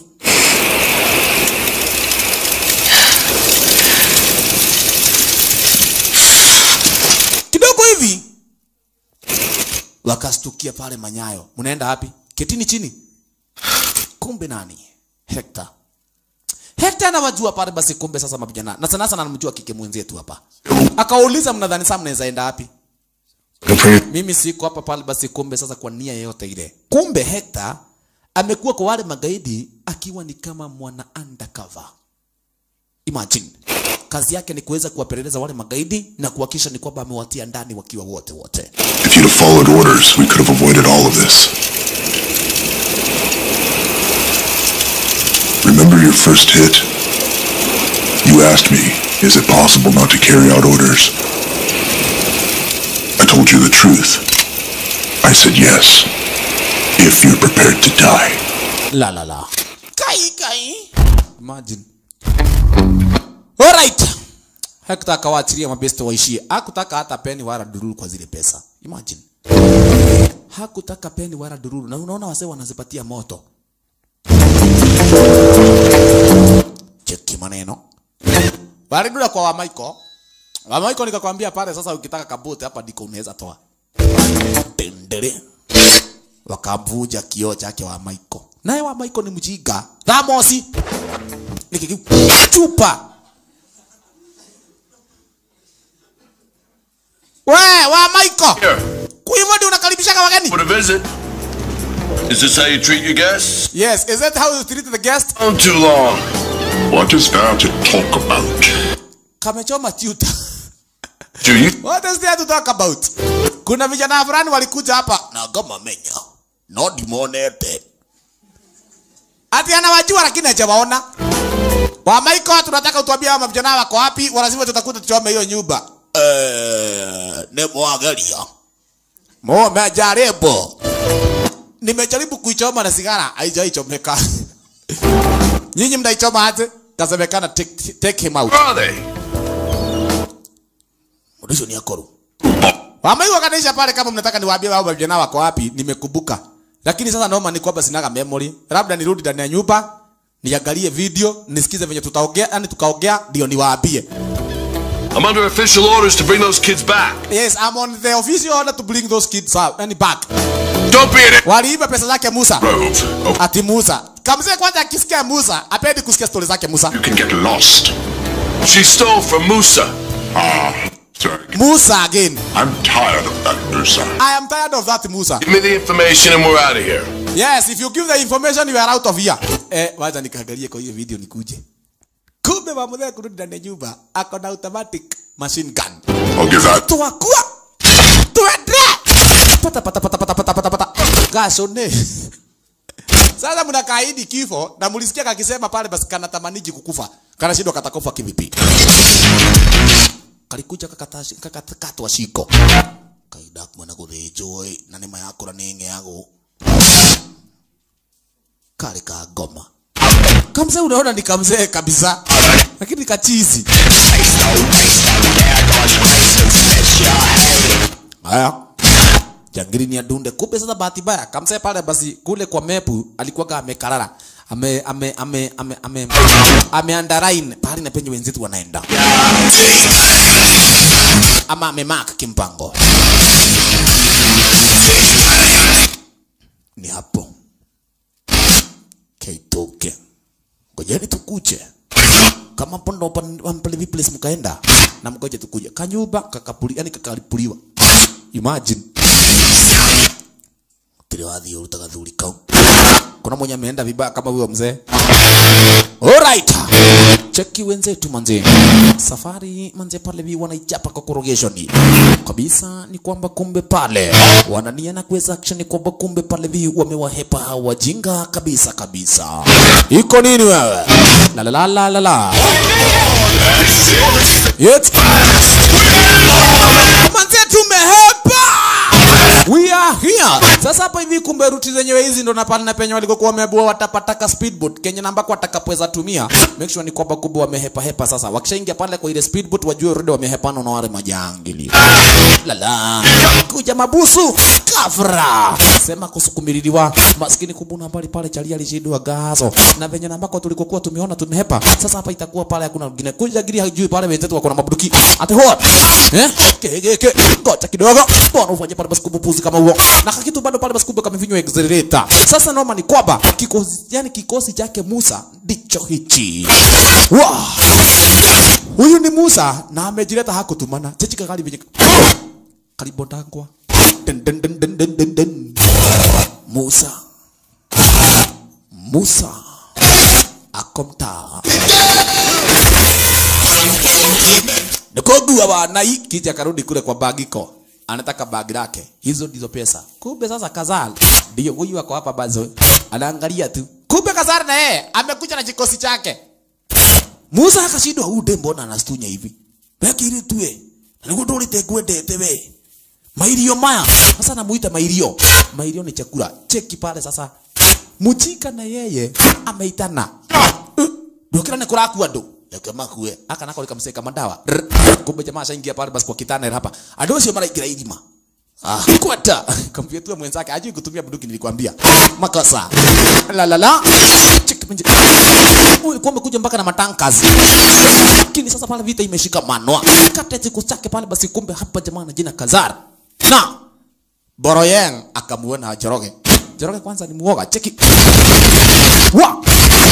Kidogo hivi wakastukia pale Manyayo. Mnaenda wapi? Ketini chini. Kumbe nani? Hector. Hector anawajua pale basi kumbe sasa mavijana. Na sana sana anamjua kike mwenzetu hapa. Akauliza mnadhani sasa mnaweza enda wapi? Mimi siko hapa pale basi kumbe sasa kwa nia yoyote ile. Kumbe Hector amekuwa kwa wale magaidi akiwa ni kama mwana undercover. Imagine. Kazi yake ni kuweza kuwapeleleza wale magaidi na kuhakikisha ni kwamba amewatia ndani wakiwa wote wote. If you'd have followed orders, we could have avoided all of this. Remember your first hit? You asked me, is it possible not to carry out orders? I told you the truth. I said yes, if you're prepared to die. La la la. Kai kai. Imagine. Alright. Hector akawaachilia mabeste waishie. Hakutaka hata peni wala dururu kwa zile pesa. Imagine. hakutaka peni wala dururu, na unaona wasee wanazipatia moto. Cheki maneno walidura kwa Wamaiko. Wamaiko nikakwambia pale sasa, ukitaka kabuti hapa ndiko unaweza toa tendere, wakavuja kioo chake Wamaiko, naye Wamaiko ni mjinga thamosi chupa we Wamaiko, kwa hivyo ndio unakaribisha wageni? For the visit. Is this how you treat your guests? Yes, is that how you treat the guest? Not too long. What is there to talk about? Kamechoma tuta. Do you? What is there to talk about? Kuna vijana fulani walikuja hapa na kama menya. No dimonete. Ati anawajua lakini hajawaona. Wa Michael tunataka utuambie hao vijana wako wapi? Wanasema tutakuta tuchome hiyo nyumba. Eh, ne mwangalia. Mo mejaribu. Nimejaribu kuichoma na sigara, haijaichomeka. Nyinyi mnaichoma aje? Kasemekana take, take him out. Where are they? Ulizo ni akoru. Wamaiwa kanisha pale kama mnataka niwaambie wao vijana wako wapi, nimekumbuka. Lakini sasa naomba ni kwamba sinaga memory. Labda nirudi ndani ya nyumba, niangalie video, nisikize venye tutaongea, yani tukaongea ndio niwaambie. I'm under official orders to bring those kids back. Yes, I'm on the official order to bring those kids out and back. Don't be an Waliiba pesa zake Musa. Rove. Oh, Ati Musa. Kamzee kwanza akisikia Musa, apendi kusikia stori zake Musa. you can get lost. She stole from Musa. Ah, sorry. Musa again. I'm tired of that Musa. I am tired of that Musa. Give me the information and we're out of here. Yes, if you give the information you are out of here. Eh, wacha nikaangalie kwa hiyo video nikuje. Kumbe mamudhe kurudi ndani ya nyumba ako na automatic machine gun. I'll give that. Tuwakua. Tuende. Pata pata pata pata pata pata pata. Gashone. Sasa mnakaidi kifo na mlisikia kakisema pale basi kanatamaniji kukufa. Kanashindwa katakufa kivipi? Kalikuja kakatashi kakatwa shiko. Kaida kumana kurejoy na nema yako na nenge yangu. Kale ka goma. Kamzee unaona ni kamzee kabisa. Lakini kachizi. Haya. Jangiri ni adunde. Kumbe sasa bahati mbaya kamsee pale basi kule kwa mepu alikuwa amekarara. Ame ame ame ame ame ame underline pale na penye wenzetu wanaenda. Ama ame mark kimpango. Ni hapo. Keitoke. Ngojeni tukuje. Kama pondo wampele viplace mkaenda na mgoje tukuje. Kanyumba kakapuli yani kakalipuliwa. Imagine. Tiri wathi urutaga thuri kau. Kuna mwenye ameenda vibaya kama huyo mzee. Alright. Cheki wenzetu manze. Safari manze pale vi wanaichapa kwa corrugation. Kabisa ni kwamba kumbe pale wanania na kuweza action ni kwamba kumbe pale vi wamewahepa hawa wajinga kabisa kabisa. Iko nini wewe? La la la la la la. Yet. Manze tumehepa. We are here. Sasa hapa hivi kumbe ruti zenyewe hizi ndo na pale na penye walikokuwa wameambiwa watapataka speedboat Kenya na ambako watakapoweza tumia. Make sure ni kwamba kumbe wamehepa hepa sasa. Wakishaingia pale kwa ile speedboat wajue already wamehepana na wale majangili. Lala. Kuja mabusu. Kafra. Sema kusukumililiwa. Maskini kubuna mbali pale chali alishindwa gazo. Na venye na ambako tulikokuwa tumeona tumehepa. Sasa hapa itakuwa pale hakuna mwingine. Kuja giri hajui pale wenzetu wako na mabuduki. Ate hoa. Eh? Kegeke. Ngoja kidogo. Bwana ufanye pale basi kubupuzi kama huo. Na kakitu bado pale basi kumbe kamefinywa accelerator. Sasa noma ni kwamba kikosi yani kikosi chake Musa ndicho hichi. Wow. Huyu ni Musa na amejileta hakutumana. Chechi kakali venye kalibondangwa. Den den den den den den den. Musa. Musa. Akomta. Nikogua bana hii kija karudi kule kwa bagiko. Anataka bagi lake. Hizo ndizo pesa. Kumbe sasa Kazal ndio huyu wako hapa bazo. Anaangalia tu. Kumbe Kazal na yeye amekuja na kikosi chake. Musa akashindwa huyu dembo mbona anastunya hivi. Bekiri tuwe. Niguo ndurite ngwendete we. Mairio maya. Sasa namuita mairio. Mairio ni chakula. Cheki pale sasa. Mujika na yeye ameitana. Ndukira ni kurakua ndo. Yake makue. Aka nako likamseka madawa. Rrr. Kumbe jamaa ashaingia pale basi kwa kitana hapa. Andũ acio maraingĩra irima. Ah, kwata kompyuta mwenzake ajui kutumia bunduki nilikwambia. Makosa. La la la. Cheki mje. Ulikuwa umekuja mpaka na matankas. Lakini sasa pale vita imeshika manwa. Kata chiko chake pale basi kumbe hapa jamaa na jina Kazar. Na Boroyeng akamuona Joroge. Joroge kwanza ni muoga. Cheki. Wa!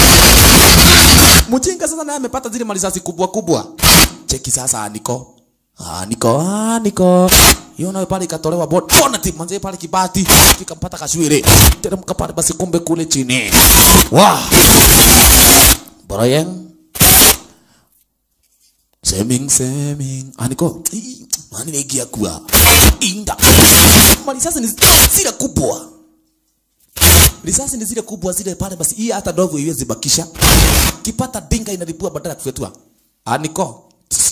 Mjinga sasa naye amepata zile malisasi kubwa kubwa. Cheki sasa niko. Ah, niko, ah, niko. Hiyo nayo pale ikatolewa bot. Bonnet manze pale kibati. Kikampata kashwiri. Teremka pale basi kumbe kule chini. Wa! Boroyeng. Seming seming. Ah, niko. Ii, Mani nigia kuwa. Inda. Malisasi ni zile kubwa. Risasi ni zile kubwa zile pale basi hii hata dogo iwezi bakisha. Kipata dinga inalipua badala ya kufetua. Aniko.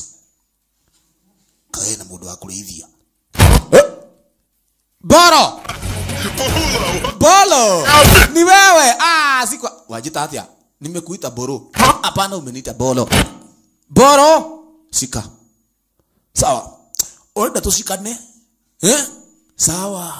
Kae na muda wa kulithia. Eh? Boro. Bolo. Ni wewe. Ah, siko. Wajita atia. Nimekuita Boro. Hapana umeniita Bolo. Boro. Shika. Sawa. Oenda tushikane. Eh? Sawa.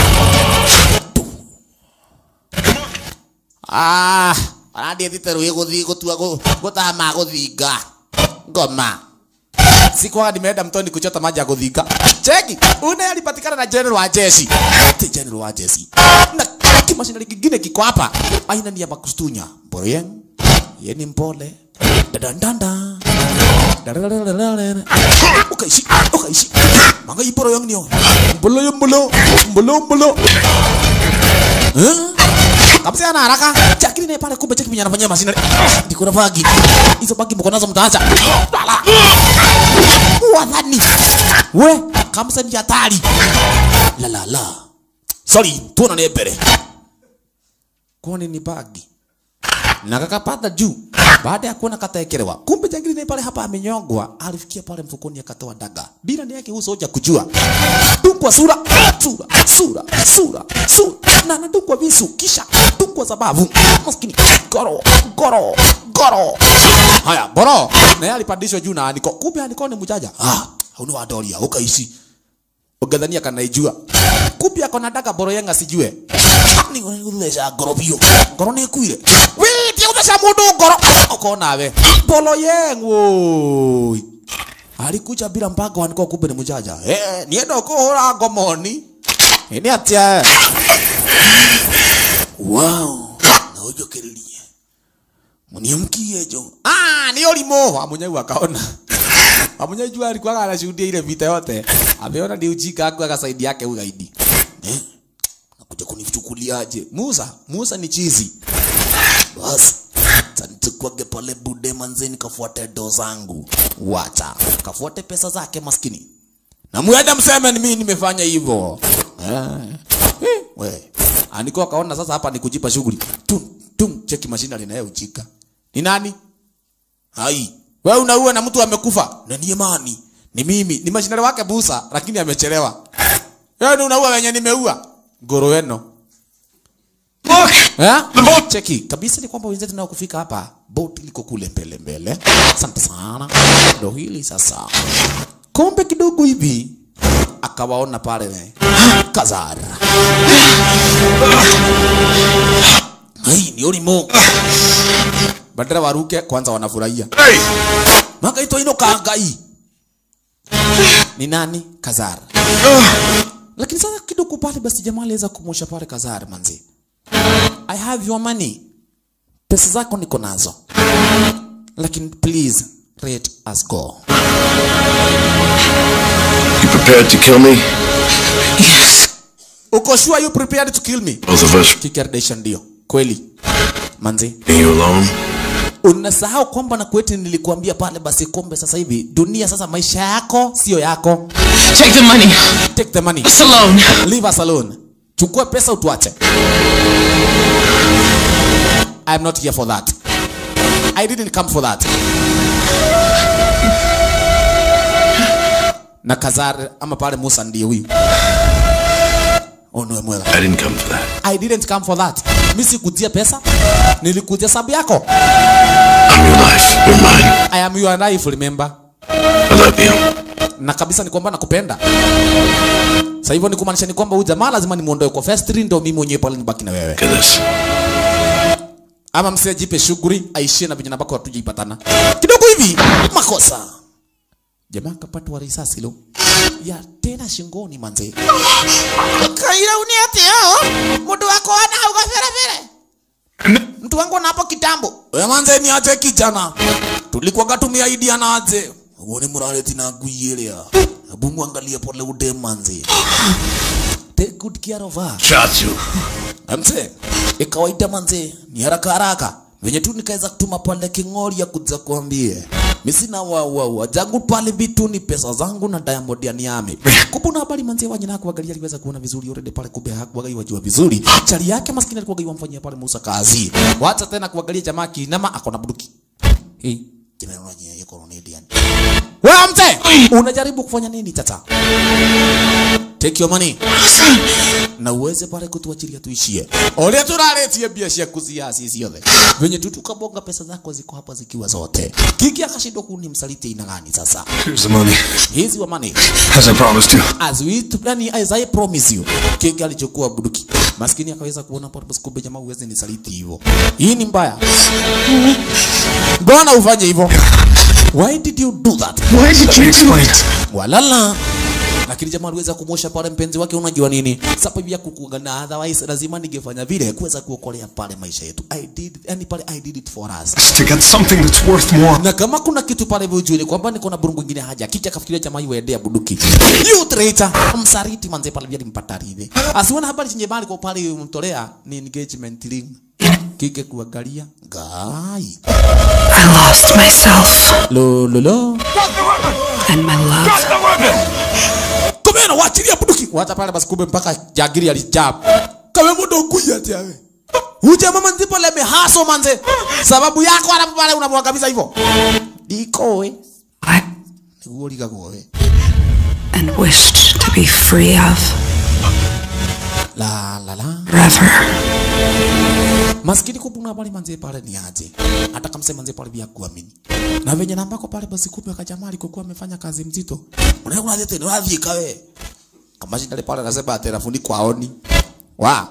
Ah, arandiethite rũĩ gũthiĩ gũtua gũ- gũtaha ma gũthinga ngoma sikuwa nimeenda mtoni kuchota maji ya kuthinga cheki une alipatikana na general wa jeshi ti general wa jeshi na kimashinari kingine kiko hapa aina ni ya makustunya Boroyeng ye ni mpole dadandanda Dadadadadadada. ukaishi ukaishi mangai Boroyeng nio mbolo mbolo mbolo mbolo eh Kabisa ana haraka. Chakini naye pale kumbe cheki mwenye anafanyia masinari. Ndiko na bagi. Hizo bagi mko nazo mtaacha. Lala. Wadhani. We, kamsa ni hatari. La la la. Sorry, tuona ni mbere. Kwani ni bagi? Na kakapata juu baada ya kuona kataekelewa. Kumbe jangili naye pale hapa amenyongwa, alifikia pale mfukoni akatoa daga. Bila ni yake uso hoja kujua. Tungwa sura, sura, sura, sura, sura. Na anadungwa visu kisha tungwa sababu. Maskini goro, goro, goro. Haya, boro. Na yeye alipandishwa juu na aniko. Kumbe aniko ni mjaja. Ah, hauna wadoria, ukaishi. Ugadhania kanaijua. Kumbe ako na daga boro yenga sijue. Ni uthesha ngoro biũ. Ngoro nĩ ĩkuire. Wee, ti uthesha mũndũ ngoro. Uko nawe. Boro yeng woi. Alikuja bila mpango aniko kumbe ni mjaja. Eh, nienda kuhura ngomoni. Ni atia. Wow. Na ujokererie. Muniamkie jo. Ah, ni olimo. Amunyau akaona. Amunyau alikuwa anashuhudia ile vita yote. Ameona ni ujika aku akasaidi yake ugaidi. Eh? Nakuja kunichukuliaje? Musa, Musa ni chizi. Basi. Tanitukwage pale bude manzeni kafuate do zangu. Wacha. Kafuate pesa zake maskini. Na muende mseme ni mimi nimefanya hivyo. Eh. Eh, we. Aniko akaona sasa hapa ni kujipa shughuli. Tum tum cheki mashina linaye ujika. Ni nani? Hai. Wewe unaua na mtu amekufa. Na ni imani. Ni mimi. Ni mashinari wake busa lakini amechelewa. Wewe ndio unaua wenye nimeua. Ngoro weno. Look! Eh? Cheki. Kabisa ni kwamba wenzetu nao kufika hapa. Boat liko kule mbele mbele. Asante sana. Ndio hili sasa. Kombe kidogo hivi akawaona pale Kazara. Hii ni ulimo. Badala waruke kwanza wanafurahia. Hey! Magaito ino kangai. Ni nani? Kazara. Lakini sasa kidogo pale basi jamaa aliweza kumwosha pale Kazara manzi. I have your money. Pesa zako niko nazo. Lakini please let us go. You prepared to kill me? Yes. Uko sure you prepared to kill me? Both of us. Kikardesha ndio. Kweli. Manzi. Being you alone? Unasahau kwamba na kweti nilikuambia pale basi kumbe sasa hivi dunia sasa maisha yako sio yako. Take the money. Take the money. Us alone. Leave us alone. Chukua pesa utuache. I am not here for that. I didn't come for that. Na Kazar ama pale Musa ndiye huyu. Oh no, mwela. I didn't come for that. I didn't come for that. Mimi sikujia pesa. Nilikujia sababu yako. I'm your life. You're mine. I am your life, remember? I love you. Na kabisa ni kwamba nakupenda. Sasa hivyo ni kumaanisha ni kwamba huyu jamaa lazima nimuondoe kwa vestry ndio mimi mwenyewe pale nibaki na wewe. Look at this. Ama msee jipe shughuli aishie na vijana bako hatujaipatana. Kidogo hivi makosa. Jamaa kapatwa risasi lo. Ya tena shingoni manze. Kaira uniate hao. Mtu wako ana uko fere fere. Mtu wangu na hapo kitambo. Wewe manze ni aje kijana. Tulikuwa gatumia idea na aje. Uone muraleti na kuyelia. Hebu muangalie pole ude manze. Take good care of her. Shot you. Mse, ikawaida manze, ni haraka haraka. Venye tu nikaweza kutuma pale king'ori ya kuja kuambie. Mimi sina wa wa wa jangu pale vitu ni pesa zangu na Diamond ya niame. Kumbe una habari manze wanye na kuangalia aliweza kuona vizuri already pale kumbe hakuwaga wajua vizuri. Chali yake maskini alikuwa yamfanyia pale Musa kazi. Wacha tena kuangalia jamaa kinama akona buduki. Hii jamaa unanye yuko Ronaldian. Wewe mte, unajaribu kufanya nini tata? Take your money na uweze pale kutuachilia tuishie. Ole turaletie bia cia kuzia sisi yote. Venye tu tukabonga pesa zako ziko hapa zikiwa zote. Kiki akashindwa kuni msaliti ina gani sasa? Here's the money, Hizi wa money. as I promised you. As we yani as I promise you. Kiki alichukua buduki. Maskini akaweza kuona pale basi kumbe jamaa uweze nisaliti hivyo. Hii ni mbaya. Mbona ufanye hivyo? Why did you do that? Why did you explain it? walala lakini jamaa aliweza kumwosha pale mpenzi wake unajua nini sababu ya kukuanga na otherwise lazima ningefanya vile kuweza kuokolea pale maisha yetu i did yani pale i did it for us Just to get something that's worth more. na kama kuna kitu pale hivyo ujue ni kwamba niko na burungu ingine haja kiki akafikiria jamaa iwendea buduki you traitor msariti manze pale vile mpata ridhi asiona habari chenye bali kwa pale mtolea ni engagement ring kike kuangalia gai I lost myself lo lo lo and my love. komena wachilia buduki wacha pale basi kumbe mpaka jagiri alijab kama mudo kuya tiawe uje mama ndipo leme haso manze sababu yako alafu pale unamwangamiza hivyo diko we I niguo ligago we and wished to be free of la la la forever. maskini kupuna pale manze pale ni aje hata kama sema manze pale vya kuamini na venye nambako pale basi kumbe akajamaa alikokuwa amefanya kazi mzito unaona kuna tete ni wapi kawe kama shida pale anasema atera fundi kwaoni wa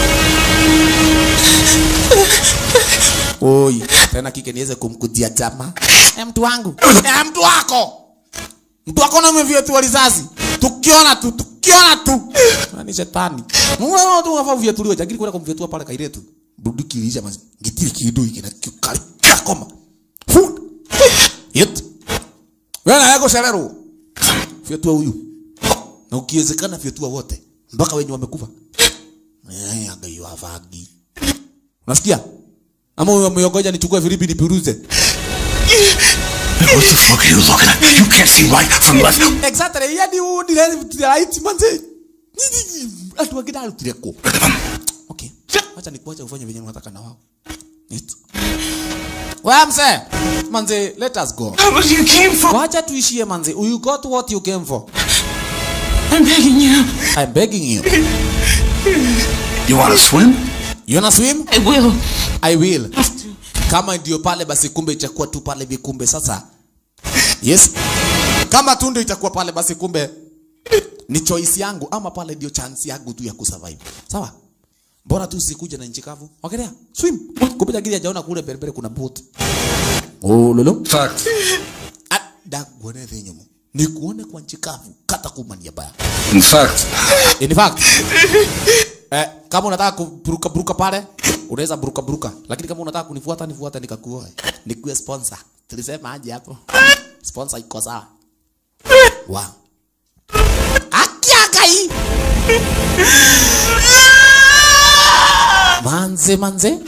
Oi, tena kike niweze kumkujia jamaa. Eh, mtu wangu. Eh, mtu wako. Mtu wako na umevyetua risasi. Tukiona tu, tukiona tu. Na ni shetani. Mungu tu unafaa uvyetuliwe, jagiri kwenda kumvyetua pale kairetu. Budu kilisha mazi. Ngitiri kidu hiki na kikali. Kakoma. Food. Yet. Wewe na yako serero. Vyetua huyu. Na ukiwezekana vyetua wote. Mpaka wenye wamekufa. Eh, angayo avagi. Unasikia? Ama umeongoja nichukue filipi nipiruze. What the fuck are you looking at? You can't see right from left. Exactly. Yani huu ni right manze. Atu wakida alutire ko. Okay. Acha nikuache ufanye venye unataka na wao. It. Wewe mse. Manze, let us go. What you came for? Wacha tuishie manze. You got what you came for. I'm begging you. I'm begging you. You want to swim? You wanna swim? I will. I will. Kama ndio pale basi kumbe itakuwa tu pale vikumbe sasa. Yes. Kama tu ndio itakuwa pale basi kumbe ni choice yangu ama pale ndio chance yangu tu ya kusurvive. Sawa? Bora tu sikuja na nchi kavu. Ongelea. Swim. Kumbe jagiri hajaona kule beriberi kuna boat. Oh lolo. Fact. Da kuone venye Ni kuone kwa nchi kavu kata kumania baya. In fact, In fact, eh, kama unataka kuburuka buruka pale unaweza buruka buruka, lakini kama unataka kunifuata nifuata nikakuoe, nikuwe sponsor. Tulisema aje hapo? Sponsor iko sawa. Wow. Akiaka hii. Manze manze.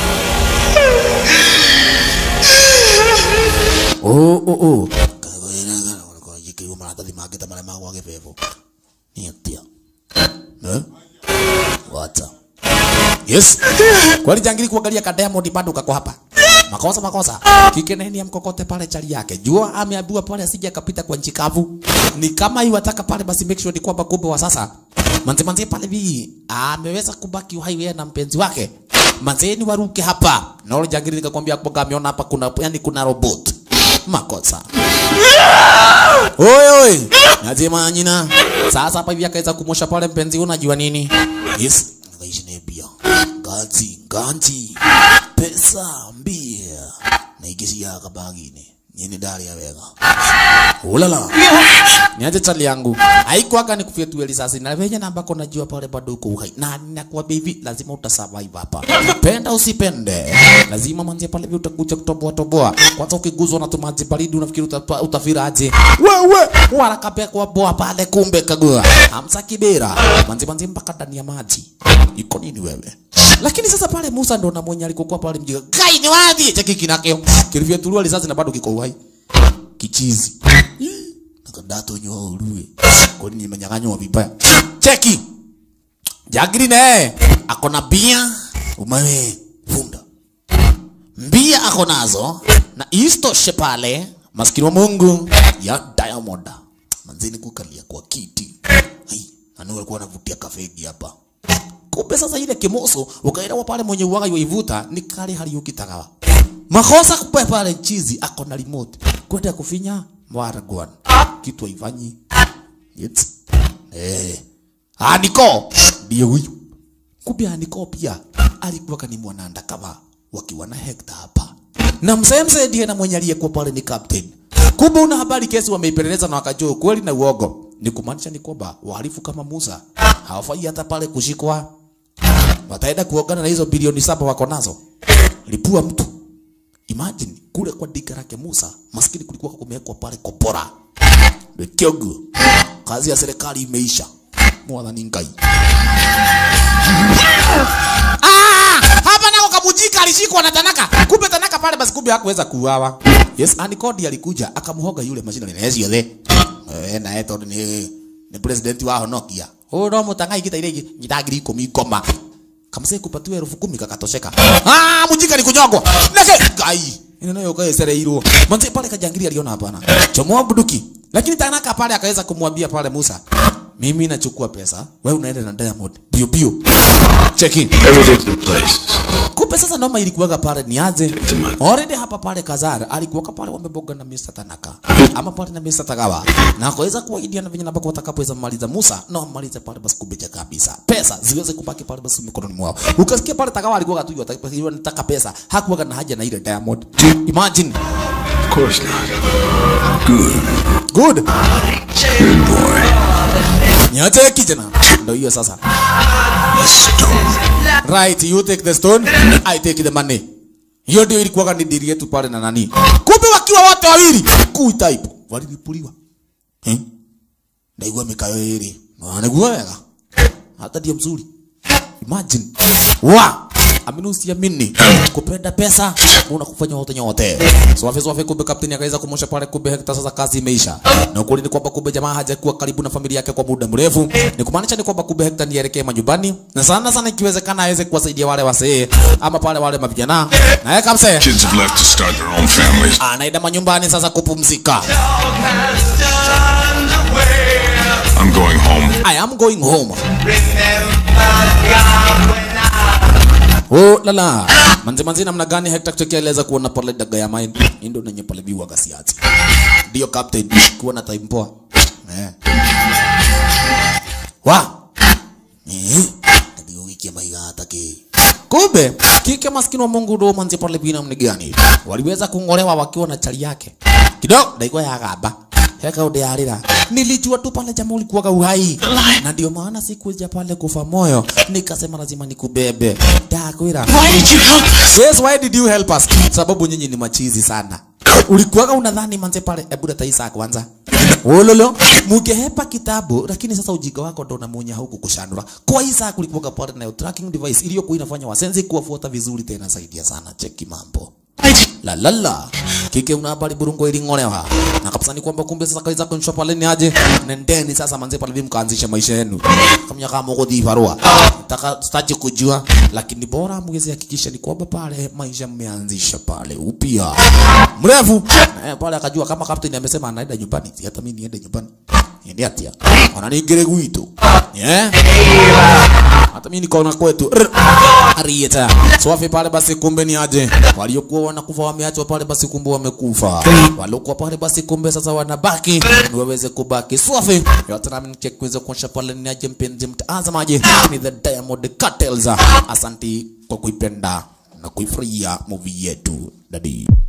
Oh oh oh. Kagwena kwa jikiwa maratathi mangĩ ta marĩa magwa gĩbebo. Nĩ atia. Eh? Wacha. Yes. Kwani jangili kuangalia ka Diamond bado kako hapa. Makosa makosa. Kike nani amkokote pale chali yake. Jua ameambiwa pale asije akapita kwa nchi kavu. Ni kama iwataka pale basi make sure ni kwamba kumbe wa sasa. Manze manze pale bi ameweza kubaki uhai yeye na mpenzi wake. Manze ni waruke hapa. Na ule jangili nikakwambia kwamba ameona hapa kuna yani kuna robot. Makosa. Oi oi. Najema nyina. Sasa hapa hivi akaweza kumosha pale mpenzi, unajua nini? Yes, ngaishi ni bia. Ganzi, ganzi. Pesa mbia. Na igisia kabagine. Nyini dari ya wega. Ulala. Niaje chali yangu. Haikuwaga ni kufia tu risasi na venye namba kona jua pale bado uko uhai. Na ninakuambia hivi lazima utasurvive hapa. Penda usipende. Lazima manze pale hivi utakuja kutoboa toboa. Kwanza ukiguzwa na tumaji baridi unafikiri utapa- utafiraje? Wewe warakapea kwa boa pale kumbe kagua. Hamsa kibera. Manze manze mpaka ndani ya maji. Iko nini wewe? Lakini sasa pale Musa ndo na mwenye alikokuwa pale mjinga. Kai ni wapi? Cheki kinakeo. Kilivyo tulua risasi na bado kiko uhai. Kichizi nakadato nyoa urue kwani nimenyang'anywa vibaya cheki jagiri naye akona bia umawe funda mbia ako nazo na istoshe pale maskini wa mungu ya diamond manzini kukalia kwa kiti Hai, anu alikuwa anavutia kafegi hapa kumbe sasa ile kimoso ukaelewa pale mwenye uwaga yoivuta ni kale haliukitagawa makosa kupe pale chizi ako na remote kwenda kufinya mwaragwan kitu haifanyi It's, eh aniko ndio huyu kumbe aniko pia alikuwa kani mwananda kama wakiwa na hekta hapa na msemse ndiye na mwenye aliyekuwa pale ni captain kumbe una habari kesi wameipeleleza na wakajua kweli na uogo ni kumaanisha ni kwamba wahalifu kama Musa hawafai hata pale kushikwa wataenda kuogana na hizo bilioni saba wako nazo lipua mtu imagine kule kwa diga lake Musa maskini kulikuwa kumewekwa pale kopora Kyogo kazi ya serikali imeisha mwathani ngai Ah, hapa nako kabujika alishikwa na Tanaka. Kumbe Tanaka pale basi kumbe hakuweza kuuawa. Yes, Anikodi alikuja akamhoga yule mashina ni nezi yothe. Eh, na eto ni ni president wa Honokia. Huyo ndo mutangai kita ile nyitagiri ikumi ikoma. Kamse kupatiwa elfu kumi kakatosheka. Ah, mujika ni kunyogwa. Nake gai. Ina nayo kwa sere hilo. Manze pale kajangiri aliona hapana. Chomoa buduki. Lakini Tanaka pale akaweza kumwambia pale Musa, mimi nachukua pesa, wewe unaenda na Diamond. Bio bio. Check in. Everything's in place. Kumbe sasa noma ilikuwaga pale ni aje? Already hapa pale Kazara alikuwa pale wameboga na Mr. Tanaka. Ama pale na Mr. Tagawa. Na akaweza kuwaidia na venye nabako watakapoweza maliza Musa na wamalize pale basi kubeja kabisa. Pesa ziweze kubaki pale basi mikononi mwao. Ukasikia pale Tagawa alikuwa tu yeye anataka pesa. Hakuwaga na haja na ile Diamond. Imagine. Of course not. Good. Good. Good boy. Nyache kijana. Ndio hiyo sasa. Right, you take the stone, I take the money. Hiyo ndio ilikuwa ni dili yetu pale na nani. Kumbe wakiwa wote wawili, kuu type walilipuliwa. Eh? Ndaigua mikayo iri. Na niguo wega. Hata ndio mzuri. Imagine. Wa amini usiamini kupenda pesa unakufanya wote nyote swafe swafe kumbe kapteni akaweza kumosha pale kumbe hekta sasa kazi imeisha na ukweli ni kwamba kumbe jamaa hajakuwa karibu na familia yake kwa muda mrefu ni kumaanisha ni kwamba kumbe hekta nielekee majumbani na sana sana ikiwezekana aweze kuwasaidia wale wasee ama pale wale mavijana na yeye kamse Kids have left to start their own families. anaenda manyumbani sasa kupumzika I'm going home. I am going home Oh lala. Manze manze namna gani Hector kutokea aliweza kuona pale daga ya mine. Hii ndio nenye pale biwa gasiati. Ndio captain kuwa na time poa. Eh. Wa. Eh. Ndio wiki ya maiga atake. Kumbe kike maskini wa Mungu ndo manze pale bina mni gani? Waliweza kungolewa wakiwa na chali yake. Kidogo ndaigwa ya gamba. Heka ude arira. Nilijua tu pale jamaa ulikuwa uhai. Na ndio maana sikuja pale kufa moyo. Nikasema lazima nikubebe. Dakwira. Why did you help us? Yes, why did you help us? Sababu nyinyi ni machizi sana. Ulikuwaga unadhani manze pale, hebu leta Isa kwanza. Ololo, mugehepa kitabu lakini sasa ujinga wako ndo unamuonya huku kushandura. Kwa Isa kulikuwaga pale na tracking device iliyokuwa inafanya wasenzi kuwafuata vizuri tena saidia sana. Cheki mambo. La la la. Kike una habari burungo ilingolewa. Na kabisa ni kwamba kumbe sasa kaweza kunyosha pale ni aje. Nendeni sasa manze pale mkaanzisha maisha yenu. Kama kama mko divarua. Nataka sitaji kujua lakini bora mweze hakikisha ni kwamba pale maisha mmeanzisha pale upya. Mrefu. Eh, pale akajua kama captain amesema anaenda nyumbani. Si hata mimi niende nyumbani. Ndi atia. Ona ningire gwitu. Yeah. Hata mimi nikaona kwetu. Rr. Arieta. Swafi pale basi kumbe ni aje. Waliokuwa wanakufa wameachwa pale basi kumbe wamekufa. Waliokuwa pale basi kumbe sasa wanabaki ni waweze kubaki. Swafi. Yote nami nicheck kuweza kuonyesha pale ni aje mpenzi mtazamaji. Ni the Diamond Cartels. Asanti kwa kuipenda na kuifurahia movie yetu. Dadi.